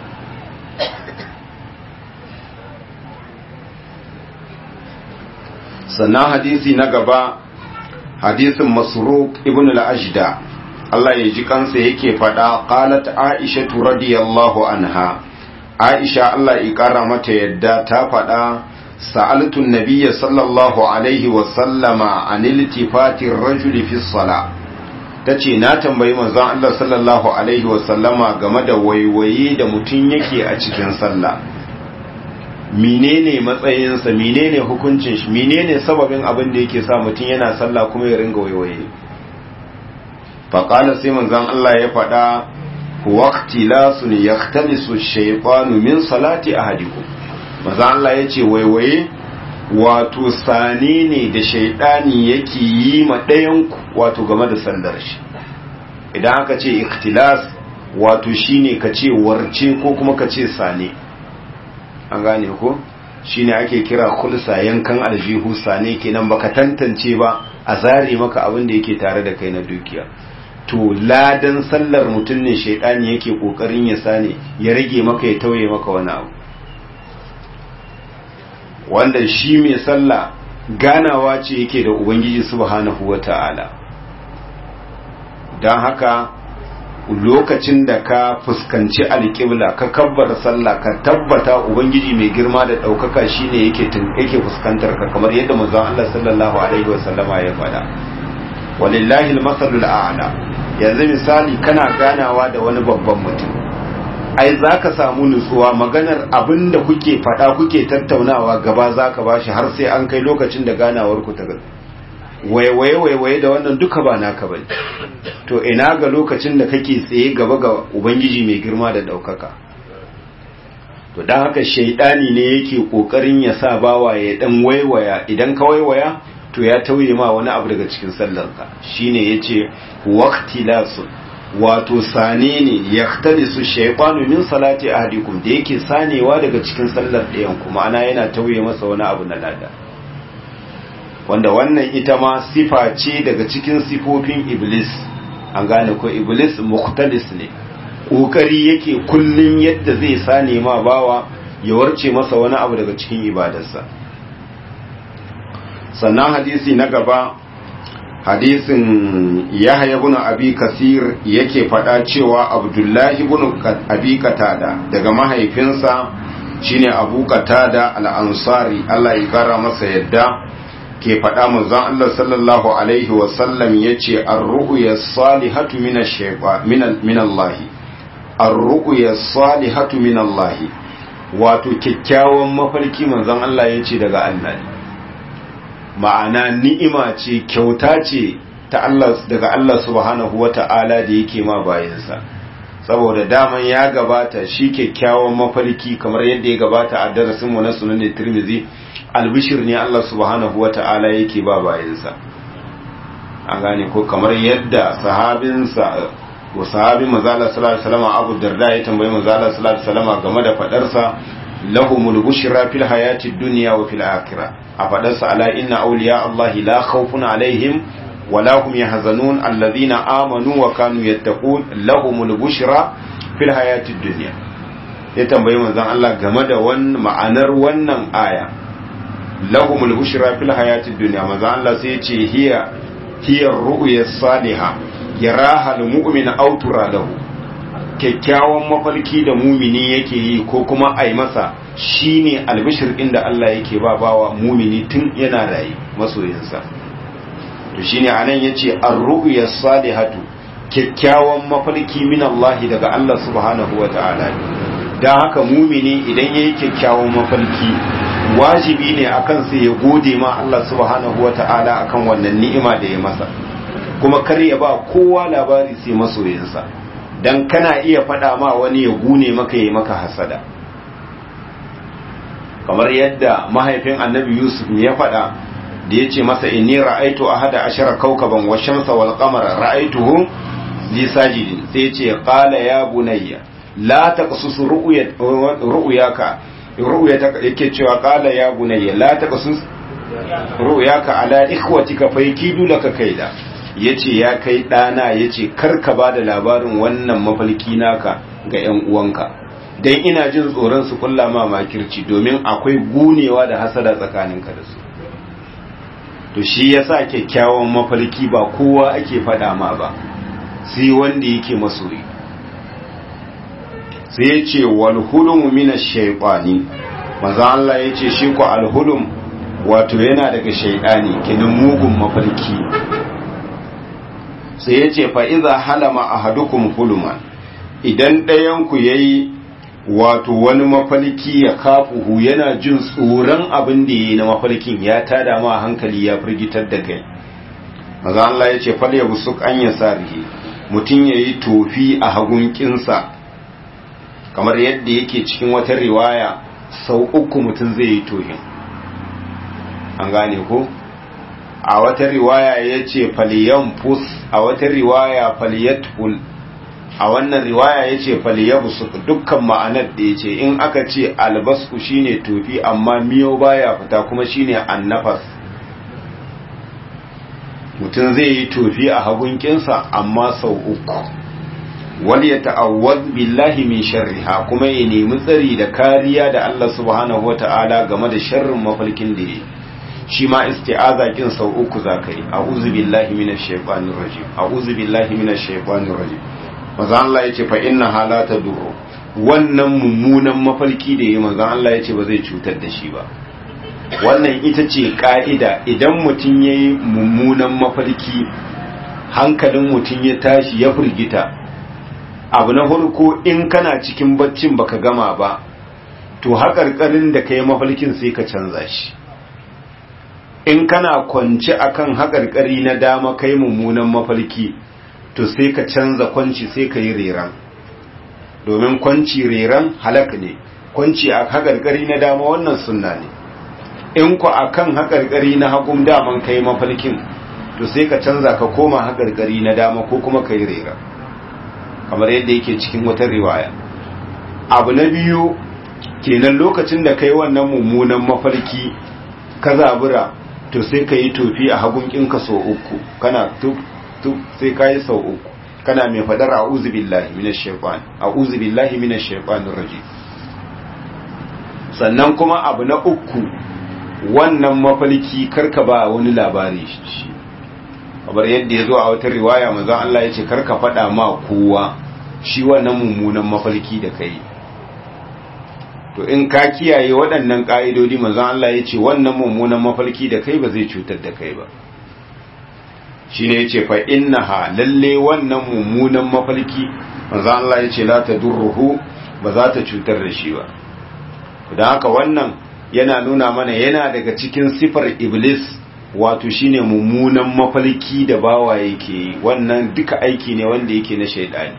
sannan hadisi na gaba hadisin masruq ibn al-ajda Allah ya ji kansa yake faɗa qalat aisha radiyallahu anha aisha Allah ya kara mata yadda ta faɗa sa'altu an-nabiyya sallallahu alaihi wa sallama an iltifati ar-rajuli fi as-salah tace na tambayi manzon Allah sallallahu alaihi wa sallama game da waiwaye da mutun yake a cikin sallah menene matsayinsa menene hukuncin shi menene sababin abin da yake sa mutum yana sallah kuma ya ringa waiwaye faƙala sai manzon Allah ya faɗa waqtilasun yahtalisu shaytanu min salati ahadikum manzon Allah ya ce waiwaye wato sane ne da shaidani yake yi ma ɗayan wato game da sallar shi idan aka ce ikhtilas wato shine ka ce warce ko kuma ka ce sane an gane ko shine ake kira khulsa yankan aljihu sane kenan baka tantance ba a zare maka abin da yake tare da kai na dukiya to ladan sallar mutum ne shaidani yake kokarin ya sane ya rage maka ya tauye maka wani abu wanda shi mai sallah ganawa ce yake da ubangiji subhanahu wata'ala don haka lokacin da ka fuskanci alƙibla ka kabbar sallah ka tabbata ubangiji mai girma da ɗaukaka shine yake yake fuskantar ka kamar yadda manzon Allah sallallahu alaihi wasallama ya faɗa walillahi almasalul a'la yanzu misali kana ganawa da wani babban mutum ai zaka samu nutsuwa maganar abinda kuke faɗa kuke tattaunawa gaba zaka bashi har sai an kai lokacin da ganawar ku ta waiwaye waiwaye da wannan duka ba naka bane to ina ga lokacin da kake tsaye gaba ga ubangiji mai girma da daukaka to dan haka shaidani ne yake kokarin ya sa bawa ya dan waiwaya idan ka waiwaya to ya tauye ma wani abu daga cikin sallarka shine yace waqtilasu wato sane ne yahtalisu shaytanu min salati ahadikum da yake sanewa daga cikin sallar ɗayan kuma ana yana tauye masa wani abu na lada wanda wannan ita ma sifa ce daga cikin sifofin iblis an gane ko iblis mukhtalis ne kokari yake kullun yadda zai sane ma bawa ya warce masa wani abu daga cikin ibadarsa sannan hadisi na gaba hadisin yahya ibn abi kasir yake faɗa cewa abdullahi ibn abi qatada daga mahaifinsa shine abu qatada al-ansari Allah ya kara masa yadda ke faɗa manzon Allah sallallahu alaihi wa sallam yace ar-ru'ya salihatu min ash-shaytan min Allah ar-ru'ya salihatu min Allah wato kyakkyawan mafarki manzon Allah yace daga Allah ne ma'ana ni'ima ce kyauta ce ta Allah daga Allah subhanahu wata'ala da yake ma bayansa saboda daman ya gabata shi kyakkyawan mafarki kamar yadda ya gabata a darasin mu na sunan Tirmidhi albishir ne Allah subhanahu wata'ala yake ba bayansa an gane ko kamar yadda sahabinsa wa sahabin manzala sallallahu alaihi wasallam Abu Darda ya tambayi manzala sallallahu alaihi wasallam game da fadarsa lahumul bushra fil hayati dunya wa fil akhirah a fadarsa ala inna awliya Allah la khawfun alaihim wa la hum yahzanun alladhina amanu wa kanu yattaqun lahumul bushra fil hayati dunya ya tambayi manzon Allah game da wannan ma'anar wannan aya lahumul bushra fil hayati dunya manzon Allah sai ya ce hiya hiya ru'ya salihah yaraha al-mu'min aw tura lahu kyakkyawan mafarki da mumini yake yi ko kuma ai masa shine albishir inda Allah yake ba bawa mumini tun yana rayi masoyinsa to shine anan yace ar-ru'ya salihatu kyakkyawan mafarki min Allah daga Allah subhanahu wata'ala dan haka mumini idan yayi kyakkyawan mafarki wajibi ne akan sa ya gode ma Allah subhanahu wata'ala akan wannan ni'ima da ya masa kuma kar ya ba kowa labari sai masoyinsa dan kana iya faɗa ma wani ya gune maka yi maka hasada kamar yadda mahaifin annabi yusuf ya faɗa da ya ce masa inni ra'aitu ahada ashara kaukaban wa shamsa wal qamara ra'aituhu li sajidin sai ya ce qala ya bunayya la taqsus ru'yaka ru'yaka yake cewa qala ya bunayya la taqsus ru'yaka ala ikhwatika fa yakidu laka kaida ya ce ya kai ɗana ya ce karka ba da labarin wannan mafalki naka ga ‘yan uwanka don ina jin tsoron su kulla ma makirci domin akwai gunewa da hasada tsakaninka da su to shi ya sa kyakkyawan mafalki ba kowa ake faɗa ma ba sai wanda yake masoyi sai ya ce walhulum mina shaiɓani maza Allah ya ce shi ku alhulum wato yana daga shaiɗani kenan mugun mafarki sai ya ce fa'iza halama a hadukum huluman idan ɗayanku ya yi wato wani mafalki ya kafuhu yana jin tsoron abin da ya yi na mafalkin ya tada ma hankali ya firgitar da kai maza Allah ya ce falya busuk an ya sarihi mutum ya yi tofi a hagunkinsa kamar yadda yake cikin wata riwaya sau uku mutum zai yi tofin an gane ko? a wata riwaya ya ce fus a wata riwaya faliyatful a wannan riwaya ya ce faliyabsu dukkan ma'anar da ya ce in aka ce albasku shine tofi amma miyo baya fita kuma shine annafas mutum zai yi tofi a hagunkinsa amma sau uku wal ya ta'awwad billahi min sharriha kuma ya nemi tsari da kariya da Allah subhanahu wata'ala game da sharrin mafalkin da yake shi ma isti'aza kin sau uku za ka yi a'udhu billahi minash shaitanir rajim a'udhu billahi minash shaitanir rajim manzo Allah yace fa inna halata durru wannan mummunan mafarki da yayi manzo Allah yace ba zai cutar da shi ba wannan ita ce ka'ida idan mutum yayi mummunan mafarki hankalin mutum ya tashi ya furgita abu na farko in kana cikin baccin baka gama ba to haƙarƙarin da kai mafarkin sai ka canza shi in kana kwance akan haƙarƙari na dama kai mummunan mafarki to sai ka canza kwanci sai ka yi reran domin kwanci reran halak ne kwanci a haƙarƙari na dama wannan sunna ne in ku akan haƙarƙari na hagun daman kai mafarkin to sai ka canza ka koma haƙarƙari na dama ko kuma ka yi reran kamar yadda yake cikin wata riwaya abu na biyu kenan lokacin da kai wannan mummunan mafarki ka zabura to sai ka yi tofi a hagun kinka sau uku kana tuk tuk sai ka yi sau uku kana mai fadar a'udhu billahi minash shaitan a'udhu billahi minash shaitanir rajim sannan kuma abu na uku wannan mafalki karka ba wani labari shi kamar yadda ya zo a wata riwaya manzon Allah ya ce karka faɗa ma kowa shi wannan mummunan mafalki da kai to in ka kiyaye waɗannan ƙa'idodi manzon Allah ya ce wannan mummunan mafalki da kai ba zai cutar da kai ba shi ne ya ce fa innaha lalle wannan mummunan mafalki manzon Allah ya ce la ta durruhu ba za ta cutar da shi ba don haka wannan yana nuna mana yana daga cikin sifar iblis wato shine mummunan mafalki da bawa yake yi wannan duka aiki ne wanda yake na shaidani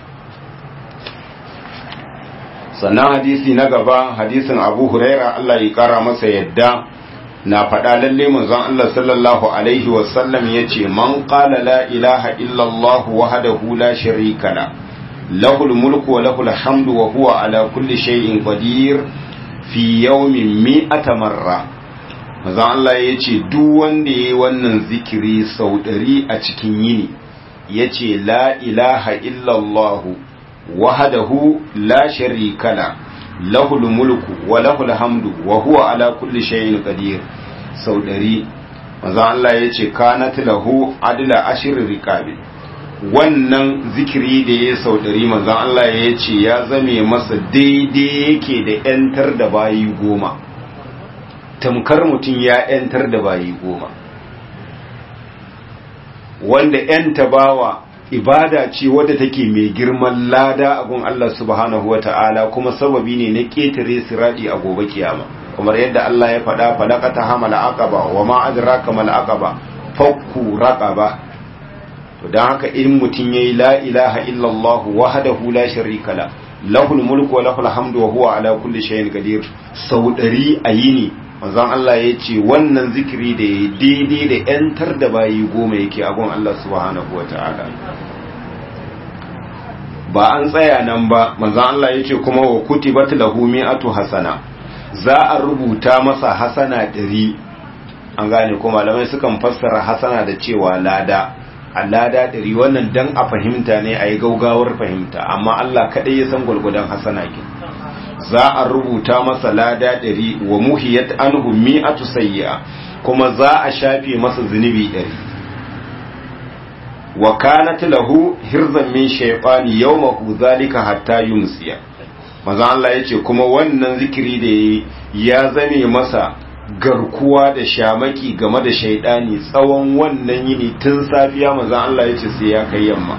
sannan hadisi na gaba hadisin abu huraira Allah ya kara masa yadda na faɗa lalle manzon Allah sallallahu alaihi wasallam ya ce man qala la ilaha illallah wahdahu la sharika la lahul mulku wa lahul hamdu wa huwa ala kulli shay'in qadir fi yawmin mi'ata marra manzon Allah ya ce duk wanda yayi wannan zikiri sau ɗari a cikin yini yace la ilaha illallah wahdahu la sharika la lahul mulku wa lahul hamdu wa huwa ala kulli shay'in qadir sau ɗari manzo Allah yace kanat lahu adla ashir riqabi wannan zikiri da ya sau ɗari manzo Allah yace ya zame masa daidai yake da yantar da bayi goma tamkar mutum ya yantar da bayi goma wanda yanta bawa ibada ce wadda take mai girman lada a gun Allah subhanahu wata'ala kuma sababi ne na ƙetare siradi a gobe kiyama kamar yadda Allah ya faɗa falaqata hamal aqaba wa ma adraka mal aqaba fakku raqaba to dan haka in mutun yayi la ilaha illallah wahdahu la sharika la lahul mulku wa lahul hamdu wa huwa ala kulli shay'in qadir sau ɗari a yini manzon Allah ya ce wannan zikiri da ya daidai da ‘yantar da bayi goma yake agon Allah subhanahu wa ta'ala ba an tsaya nan ba manzon Allah ya ce kuma wa kuti bat lahu mi'atu hasana za a rubuta masa hasana ɗari an gane ko malamai sukan fassara hasana da cewa lada a lada ɗari wannan dan a fahimta ne a yi gaugawar fahimta amma Allah kaɗai ya san gwalgwadon hasana kin za a rubuta masa lada ɗari wa muhiyat anhu mi'atu sayyi'a kuma za a shafe masa zunubi ɗari wa kanat lahu hirzan min shaytani yawmahu zalika hatta yumsiya maza Allah yace kuma wannan zikiri da ya zame masa garkuwa da shamaki game da shaidani tsawon wannan yini tun safiya maza Allah yace sai ya kai yamma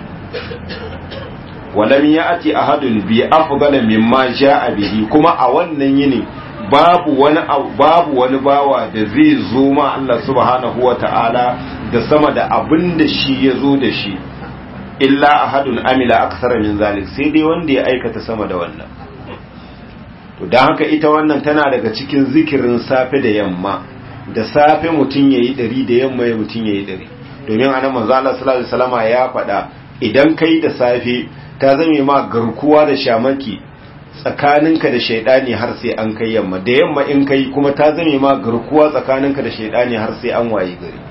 walam ya'ti ahadun bi afdala mimma ja'a bihi kuma a wannan yini babu wani babu wani bawa da zai zo ma Allah subhanahu wata'ala da sama da abin da shi ya zo da shi illa ahadun amila aksara min zalik sai dai wanda ya aikata sama da wannan to dan haka ita wannan tana daga cikin zikirin safe da yamma da safe mutum yayi dari da yamma ya mutum yayi dari domin anan manzo Allah sallallahu alaihi wasallama ya faɗa idan kai da safe ta zame ma garkuwa da shamaki tsakaninka da shaidani har sai an kai yamma da yamma in kai kuma ta zame ma garkuwa tsakaninka da shaidani har sai an waye gari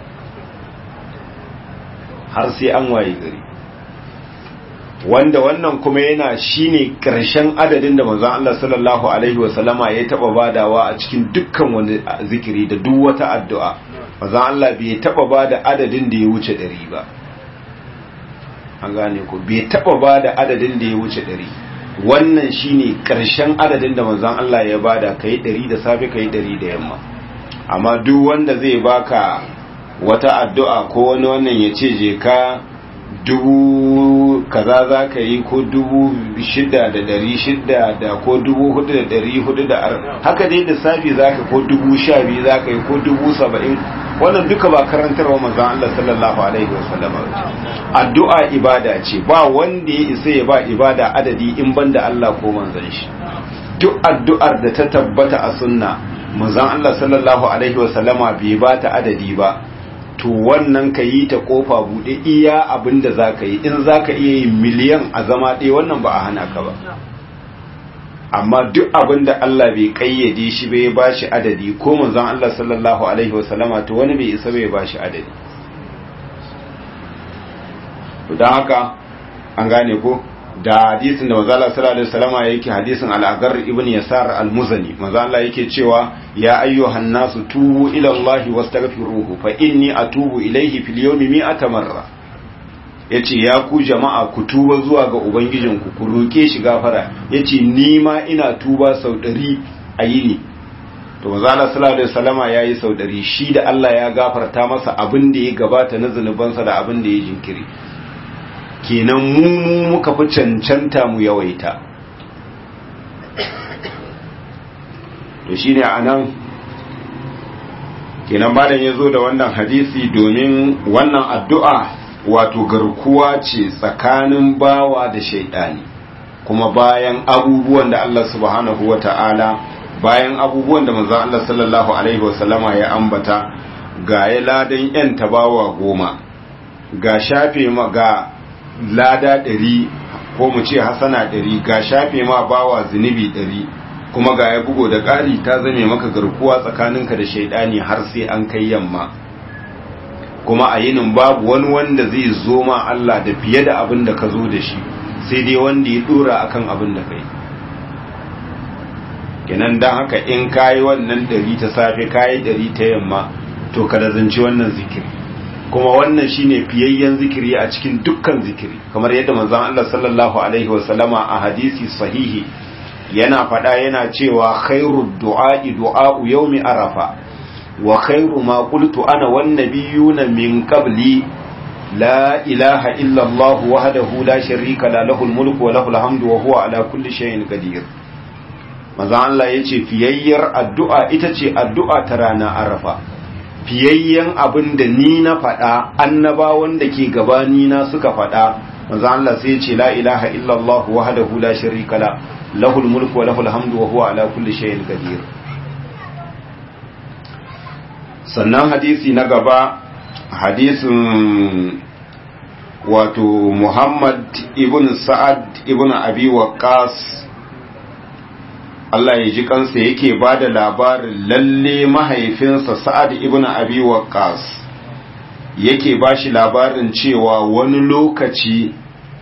har sai an waye gari wanda wannan kuma yana shine karshen adadin da manzon Allah sallallahu alaihi wasallama ya taba badawa a cikin dukkan wani zikiri da duk wata addu'a manzon Allah bai taba bada adadin da ya wuce 100 ba an gane ko bai taba bada adadin da ya wuce 100 wannan shine karshen adadin da manzon Allah ya bada kai 100 da safe kai 100 da yamma amma duk wanda zai baka wata addu'a ko wani wannan ya ce je ka dubu kaza za ka yi ko dubu shida da dari shida da ko dubu hudu da dari hudu da ar haka dai lissafi za ka ko dubu sha biyu za ka yi ko dubu saba'in wannan duka ba karantarwa manzan Allah sallallahu alaihi wasallam addu'a ibada ce ba wanda ya isa ya ba ibada adadi in banda Allah ko manzan shi duk addu'ar da ta tabbata a sunna manzan Allah sallallahu alaihi wasallama bai ba ta adadi ba to wannan ka yi ta kofa buɗe iya abin da za ka yi in za ka iya yi miliyan a zama ɗaya wannan ba a hana ka ba amma duk abin da Allah bai kayyade shi bai ba shi adadi ko manzon Allah sallallahu alaihi wasallama to wani bai isa bai ba shi adadi don haka an gane ko da hadisin da manzo Allah sallallahu alaihi wasallama yake hadisin al-Agar ibn Yasar al-Muzani manzo Allah yake cewa ya ayyuhan nasu tubu ila Allah wastaghfiruhu fa inni atubu ilayhi fil yawmi mi'ata marra yace ya ku jama'a ku tuba zuwa ga ubangijinku ku roke shi gafara yace ni ma ina tuba sau 100 a yini to manzo Allah sallallahu alaihi wasallama yayi sau 100 shi da Allah ya gafarta masa abin da ya gabata na zanubansa da abin da ya jinkiri kenan mu mu muka fi cancanta mu yawaita to shine anan kenan malam ya zo da wannan hadisi domin wannan addu'a wato garkuwa ce tsakanin bawa da shaidani kuma bayan abubuwan da Allah subhanahu wa ta'ala bayan abubuwan da manzon Allah sallallahu alaihi wasallama ya ambata ga ya ladan yan tabawa goma ga shafe ma ga lada ɗari ko mu ce hasana ɗari ga shafe ma bawa zunubi ɗari kuma ga ya bugo da ƙari ta zame maka garkuwa tsakaninka da shaidani har sai an kai yamma kuma a yinin babu wani wanda zai zo ma Allah da fiye da abin da ka zo da shi sai dai wanda ya dora akan abin da kai kenan dan haka in kayi wannan ɗari ta safe kayi ɗari ta yamma to ka zanci wannan zikiri kuma wannan shine fiyayyen zikiri a cikin dukkan zikiri kamar yadda manzon Allah sallallahu alaihi wasallama a hadisi sahihi yana faɗa yana cewa khairu du'a'i du'a'u yawmi arafa wa khairu ma qultu ana wan nabiyuna min qabli la ilaha illa Allah wahdahu la sharika la lahul mulku wa lahul hamdu wa huwa ala kulli shay'in qadir manzon Allah yace fiyayyar addu'a ita ce addu'a ta rana arafa fiyayyen abin da ni na faɗa annabawan da ke gabani na suka faɗa manzo Allah sai ce la ilaha illallah wahdahu la sharika la lahul mulku wa lahul hamdu wa huwa ala kulli shay'in qadir sannan hadisi na gaba hadisin wato Muhammad ibn Sa'ad ibn Abi Waqqas Allah ya ji kansa yake ba da labarin lalle mahaifinsa Sa'ad ibn Abi Waqqas yake ba shi labarin cewa wani lokaci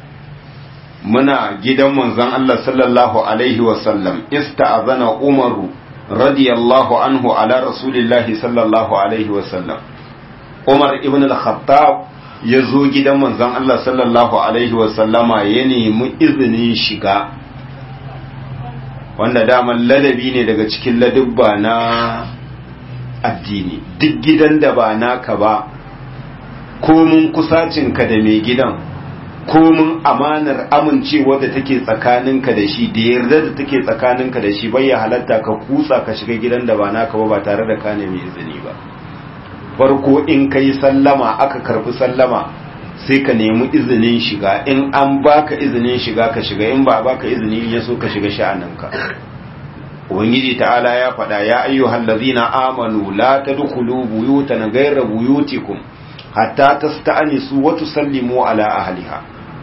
muna gidan manzon Allah sallallahu alaihi wasallam ista'azana Umaru radiyallahu anhu ala rasulillahi sallallahu alaihi wasallam Umar ibn al-Khattab ya zo gidan manzon Allah sallallahu alaihi wasallama ya nemi izinin shiga wanda daman ladabi ne daga cikin ladubba na addini duk gidan da ba naka ba komun kusacinka da mai gidan komun amanar amincewa da take tsakaninka da shi da yarda da take tsakaninka da shi bai ya halatta ka kutsa ka shiga gidan da ba naka ba ba tare da ka nemi izini ba farko in ka yi sallama aka karfi sallama sai ka nemi izinin shiga in an baka izinin shiga ka shiga in ba baka izini ya so ka shiga sha'aninka ubangiji ta'ala ya faɗa ya ayyuhal ladzina amanu la tadkhulu buyutan ghayra buyutikum hatta tasta'nisu wa tusallimu ala ahliha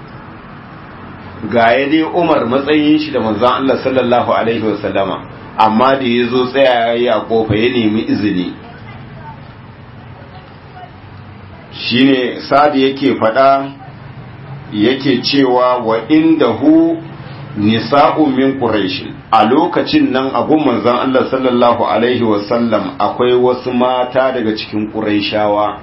ga ya dai Umar matsayin shi da manzon Allah sallallahu alaihi wasallama amma da yazo tsaya ya kofa ya nemi izini shine sadi yake fada yake cewa wa inda hu nisa'u min quraish a lokacin nan abun manzon Allah sallallahu alaihi wasallam akwai wasu mata daga cikin quraishawa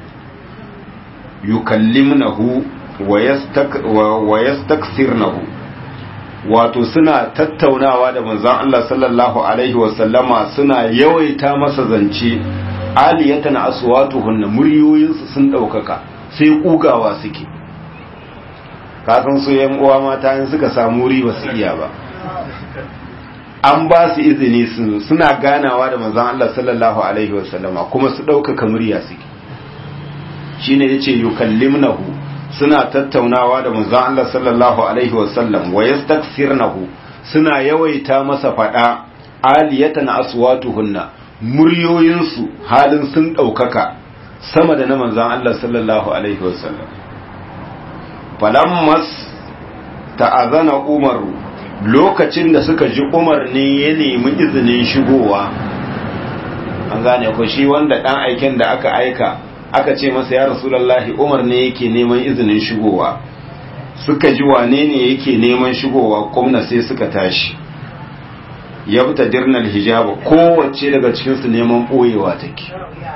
yukallimnahu wa yastaksirnahu wato suna tattaunawa da manzon Allah sallallahu alaihi wasallama suna yawaita masa zance aliyatan aswatuhunna muryoyinsu sun ɗaukaka sai kugawa suke kasan su yan uwa mata in suka samu wuri ba su iya ba an ba su izini suna ganawa da manzon Allah sallallahu alaihi wasallama kuma su ɗaukaka murya suke shine yace yukallimnahu suna tattaunawa da manzon Allah sallallahu alaihi wasallam wa yastaksirnahu suna yawaita masa fada aliyatan aswatuhunna muryoyinsu halin sun ɗaukaka sama da na manzan Allah sallallahu Alaihi wasallam falammas ta'azana umaru lokacin da suka ji umar ne ya nemi izinin shigowa an gane ko shi wanda dan aiken da aka aika aka ce masa ya rasulallahi umar ne yake neman izinin shigowa suka ji wane ne yake neman shigowa kumna sai suka tashi ya fita dirnal hijaba kowace daga cikinsu neman ɓoyewa take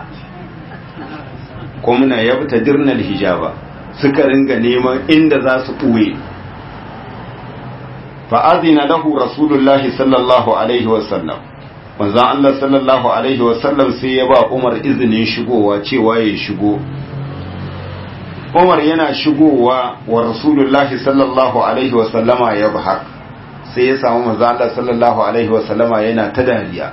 kumna ya fita dirnal hijaba suka ringa neman inda za su ɓoye fa'azina lahu rasulullahi sallallahu alaihi wasallam manzan Allah sallallahu alaihi wasallam sai ya ba umar izinin shigowa cewa ya shigo umar yana shigowa wa rasulullahi sallallahu alaihi wasallama ya bahar sai ya samu manzan Allah sallallahu alaihi wasallama yana ta dariya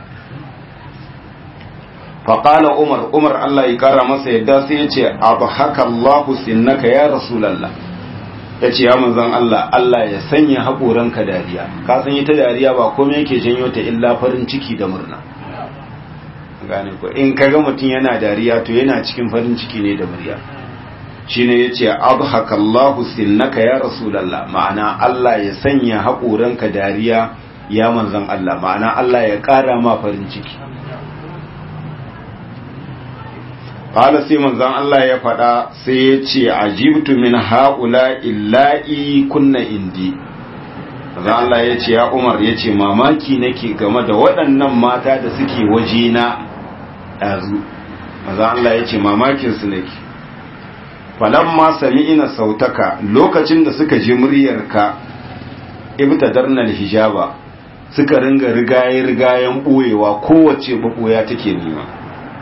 faƙala umar umar Allah ya ƙara masa yadda sai ya ce abu haka Allah sinnaka ya rasulallah ya ce ya manzan Allah Allah ya sanya haƙoranka dariya ka san ita dariya ba komai yake janyo ta illa farin ciki da murna gane ko in kaga mutum yana dariya to yana cikin farin ciki ne da murya shine yace abhaka Allah sinnaka ya rasulullah ma'ana Allah ya sanya haƙoranka dariya ya manzan Allah ma'ana Allah ya ƙara ma farin ciki Ƙala sai manzan Allah ya faɗa sai ya ce ajibtu min haƙula illa'i kunna indi. Manzan Allah ya ce ya Umar ya ce mamaki nake game da waɗannan mata da suke waje na ɗazu. Manzan Allah ya ce mamakinsu nake. Falamma sami ina sautaka lokacin da suka ji muryarka ibta darnal hijaba suka ringa rigaye-rigayen ɓoyewa kowace ɓaɓɓoya take nema.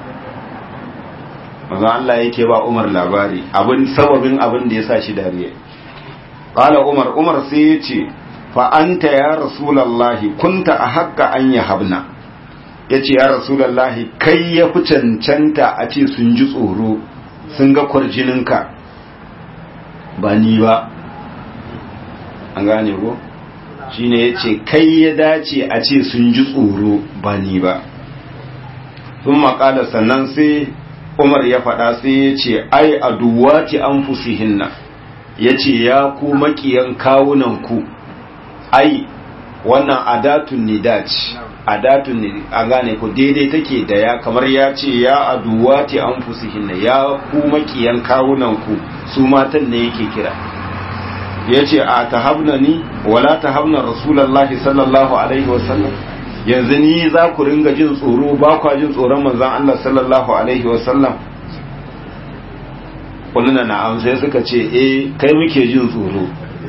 maza Allah yake ba Umar labari abin sababin abin da ya sa shi dariya qala Umar Umar sai ya ce fa anta ya rasulullahi kunta a haƙƙa an ya habna yace ya rasulullahi kai ya fi cancanta a ce sun ji tsoro sun ga kwarjininka ba ni ba an gane ko shine yace kai ya dace a ce sun ji tsoro ba ni ba sun maƙala sannan sai Umar ya faɗa sai ya ce, Ai, a duwati an fusihinna, ya ce, Ya ku maƙiyan kawunanku, ai, wannan adatun nidat, adatun ne, a gane ku daidai take da ya, kamar ya ce, Ya a duwati an fusihinna, ya ku maƙiyan kawunanku, su matan ne yake kira. Ya ce, A ta habna ni, wala ta habna Rasulallah sallallahu Alaihi wasallam. yanzu ni za ku ringa jin tsoro ba kwa jin tsoron manzan Allah sallallahu alaihi wasallam kulluna na'am sai suka ce eh kai muke jin tsoro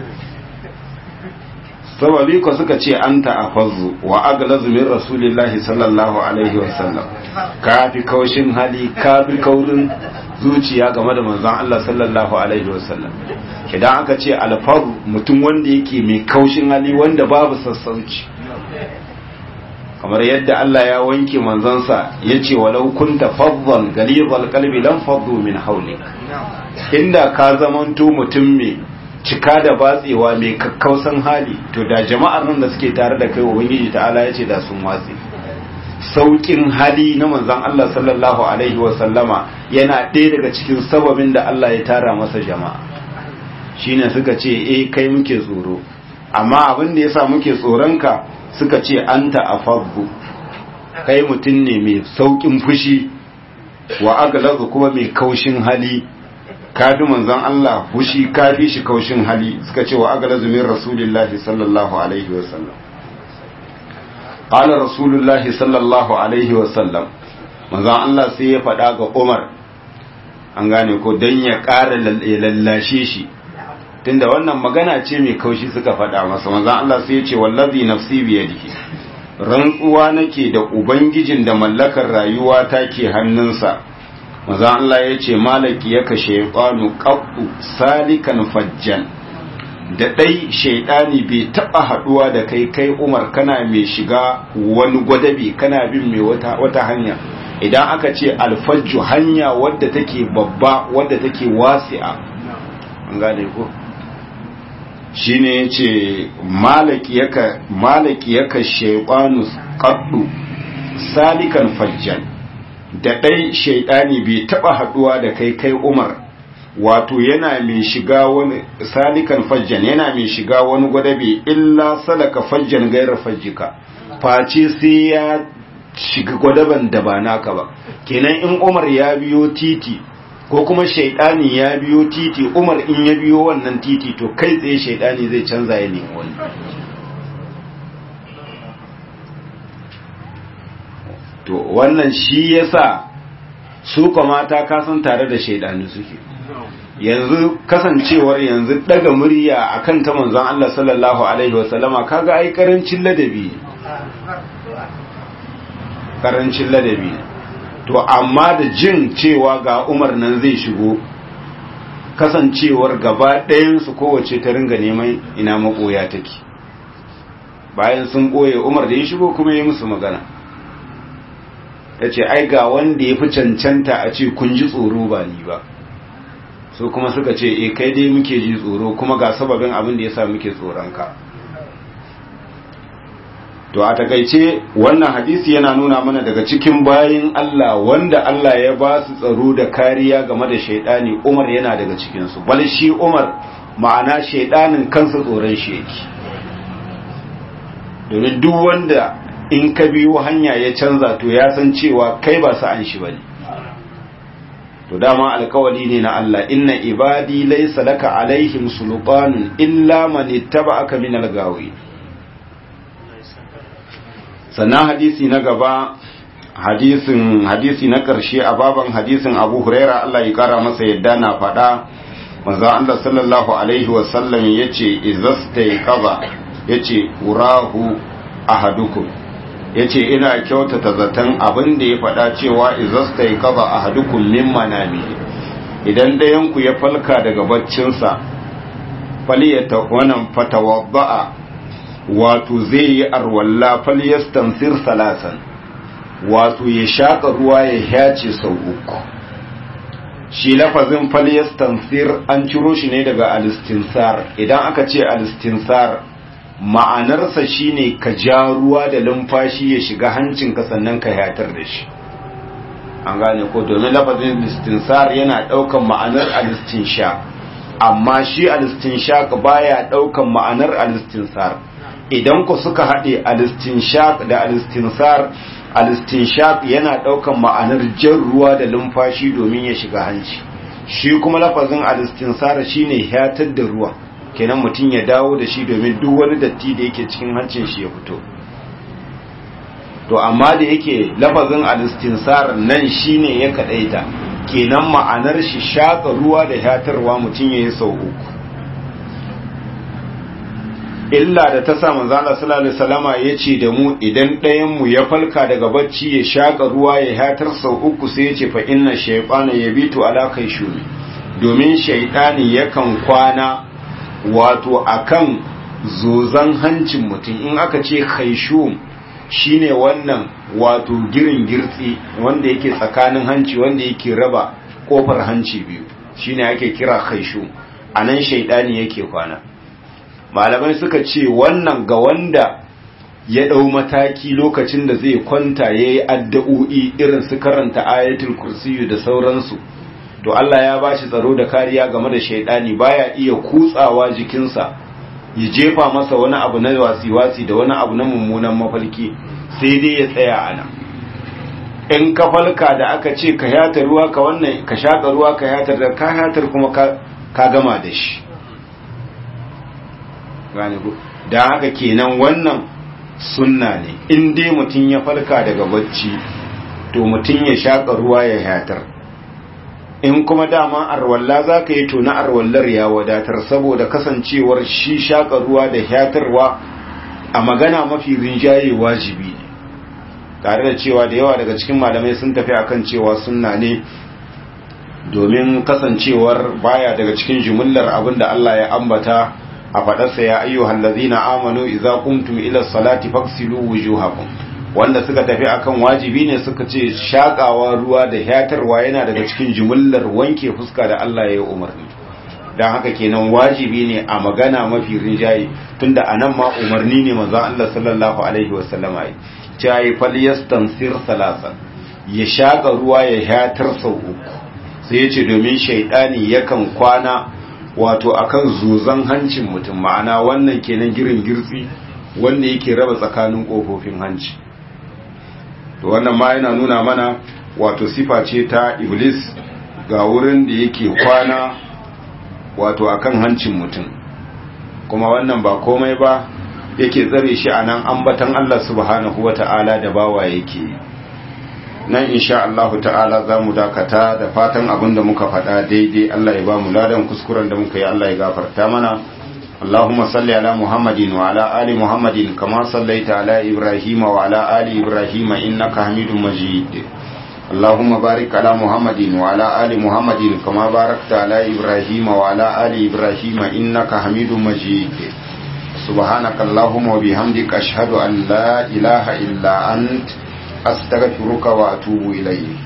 sababi ko suka ce anta afazu wa aglazu min rasulillahi sallallahu alaihi wasallam kafi kaushin hali kafi kaurin zuciya game da manzan Allah sallallahu alaihi wasallam idan aka ce alfaru mutum wanda yake mai kaushin hali wanda babu sassauci kamar yadda Allah ya wanke manzansa ya ce walau kunta fazzan galizal kalbi lan faddu min haulik inda ka zamanto mutum mai cika da batsewa mai kakkausan hali to da jama'ar nan da suke tare da kai ubangiji ta'ala ya ce da sun watse saukin hali na manzan Allah sallallahu alaihi wa sallama yana ɗaya daga cikin sababin da Allah ya tara masa jama'a shine suka ce eh kai muke tsoro amma abin da yasa muke tsoronka suka ce an ta'afabbu kai mutum ne mai saukin fushi wa aglazu kuma mai kaushin hali kafi manzon Allah fushi kafi shi kaushin hali suka ce wa aglazu min rasulillahi sallallahu alaihi wa sallam qala rasulullahi sallallahu alaihi wa sallam manzon Allah sai ya faɗa ga Umar an gane ko dan ya ƙara lallashe shi tunda wannan magana ce mai kaushi suka faɗa masa manzon Allah sai ya ce wallazi nafsi biyadihi rantsuwa nake da ubangijin da mallakar rayuwa ta ke hannunsa manzon Allah ya ce malaki yaka shaytanu qattu salikan fajjan da dai shaidani bai taba haduwa da kai kai Umar kana mai shiga wani gwadabi kana bin mai wata wata hanya idan aka ce alfajju hanya wadda take babba wadda take wasi'a an gane ko shine yace malaki yaka malaki yaka shaytanu qaddu salikan fajjan da dai shaytani bai taba haduwa da kai kai Umar wato yana mai shiga wani salikan fajjan yana mai shiga wani gwadabe illa salaka fajjan gairar fajjika face sai ya shiga gwadaban da ba naka ba kenan in umar ya biyo titi ko kuma shaidani ya biyo titi umar in ya biyo wannan titi to kai tsaye shaidani zai canza ya nemi wani to wannan shi yasa su mata kasan tare da shaidani suke yanzu kasancewar yanzu daga murya akan ta manzon Allah sallallahu alaihi wasallama kaga ai karancin ladabi karancin ladabi to amma da jin cewa ga Umar nan zai shigo kasancewar gaba ɗayan su kowace ta ringa neman ina makoya take bayan sun koye Umar da ya shigo kuma ya musu magana yace ai ga wanda ya fi cancanta a ce kun ji tsoro ba ni ba so kuma suka ce e kai dai muke ji tsoro kuma ga sababin abin da yasa muke tsoron ka to a takaice wannan hadisi yana nuna mana daga cikin bayin Allah wanda Allah ya ba su tsaro da kariya game da shaidani Umar yana daga cikin su bal shi Umar ma'ana shaidanin kansa tsoron shi yake domin duk wanda in ka biyo hanya ya canza to ya san cewa kai ba sa an shi bane to dama alkawali ne na Allah inna ibadi laysa laka alaihim sultanun illa man ittaba'aka min algawi sannan hadisi na gaba hadisin hadisi na karshe a baban hadisin Abu Huraira Allah ya kara masa yadda na faɗa manzo Allah sallallahu alaihi wa sallam yace izastayqaza yace urahu ahadukum ya ce ina kyautata zaton abin da ya faɗa cewa izasta ya kaba a hadukun min manami idan ɗayanku ya falka daga baccinsa faliyata wannan fatawadda'a wato zai yi arwalla faliyastansir salasan wato ya shaƙa ruwa ya hyace sau uku shi lafazin faliyastansir an ciro shi ne daga alistinsar idan aka ce alistinsar ma'anarsa shine ka ja ruwa da lumfashi ya shiga hancinka sannan ka yatar da shi an gane ko domin lafazin listinsar yana daukan ma'anar alistinsha amma shi alistinsha baya daukan ma'anar alistinsar idan ku suka haɗe alistinsha da alistinsar alistinsha yana daukan ma'anar jan ruwa da lumfashi domin ya shiga hanci shi kuma lafazin alistinsar shine yatar da ruwa kenan mutum ya dawo da shi domin duk wani datti da yake cikin hancin shi ya fito to amma da yake lafazin alistinsar nan shine ya kadaita kenan ma'anar shi shaka ruwa da hatarwa mutum ya yi sau uku illa da ta sa manzo Allah sallallahu alaihi wasallama yace da mu idan ɗayan mu ya falka daga bacci ya shaka ruwa ya hatar sau uku sai yace fa inna shaytana yabitu ala kai shumi domin shaytani yakan kwana wato akan zozan hancin mutum in aka ce khaishum shine wannan wato girin girtsi wanda yake tsakanin hanci wanda yake raba kofar hanci biyu shine ake kira khaishum anan shaidani yake kwana malamai suka ce wannan ga wanda ya ɗau mataki lokacin da zai kwanta ya yi addu'o'i irin su karanta ayatul kursiyu da sauransu to Allah ya bashi tsaro da kariya game da shaidani baya iya kutsawa jikinsa ya jefa masa wani abu na wasi-wasi da wani abu na mummunan mafalki sai dai ya tsaya ana in ka falka da aka ce ka yatar ruwa ka wannan ka shaƙa ruwa ka yatar da ka yatar kuma ka gama da shi gane ku da haka kenan wannan sunna ne in dai mutum ya falka daga bacci to mutum ya shaƙa ruwa ya yatar in kuma dama arwalla za ka yi to na arwallar ya wadatar saboda kasancewar shi shaƙa ruwa da yatarwa a magana mafi rinjaye wajibi ne tare da cewa da yawa daga cikin malamai sun tafi akan cewa sunna ne domin kasancewar baya daga cikin jumullar abin da Allah ya ambata a faɗarsa ya ayyuhal ladzina amanu idza qumtum ila salati faghsilu wujuhakum wanda suka tafi akan wajibi ne suka ce shakawa ruwa da hatarwa yana daga cikin jumullar wanke fuska da Allah ya yi umarni dan haka kenan wajibi ne a magana mafi rinjaye tunda anan ma umarni ne manzo Allah sallallahu alaihi wasallama yi cewa falyastansir salasan ya shaka ruwa ya hatar sau uku sai ya ce domin shaidani yakan kwana wato akan zozan hancin mutum ma'ana wannan kenan girin girtsi wanda yake raba tsakanin ƙofofin hanci to wannan ma yana nuna mana wato sifa ce ta iblis ga wurin da yake kwana wato akan hancin mutum kuma wannan ba komai ba yake tsare shi a nan ambatan Allah subhanahu wa ta'ala da bawa yake nan insha Allah ta'ala za mu dakata da fatan abin da muka faɗa daidai Allah ya ba mu ladan kuskuren da muka yi Allah ya gafarta mana اللهم صل على محمد وعلى آل محمد كما صليت على إبراهيم وعلى آل إبراهيم إنك حميد مجيد اللهم بارك على محمد وعلى آل محمد كما باركت على إبراهيم وعلى آل إبراهيم إنك حميد مجيد سبحانك اللهم وبحمدك أشهد أن لا إله إلا أنت أستغفرك وأتوب إليك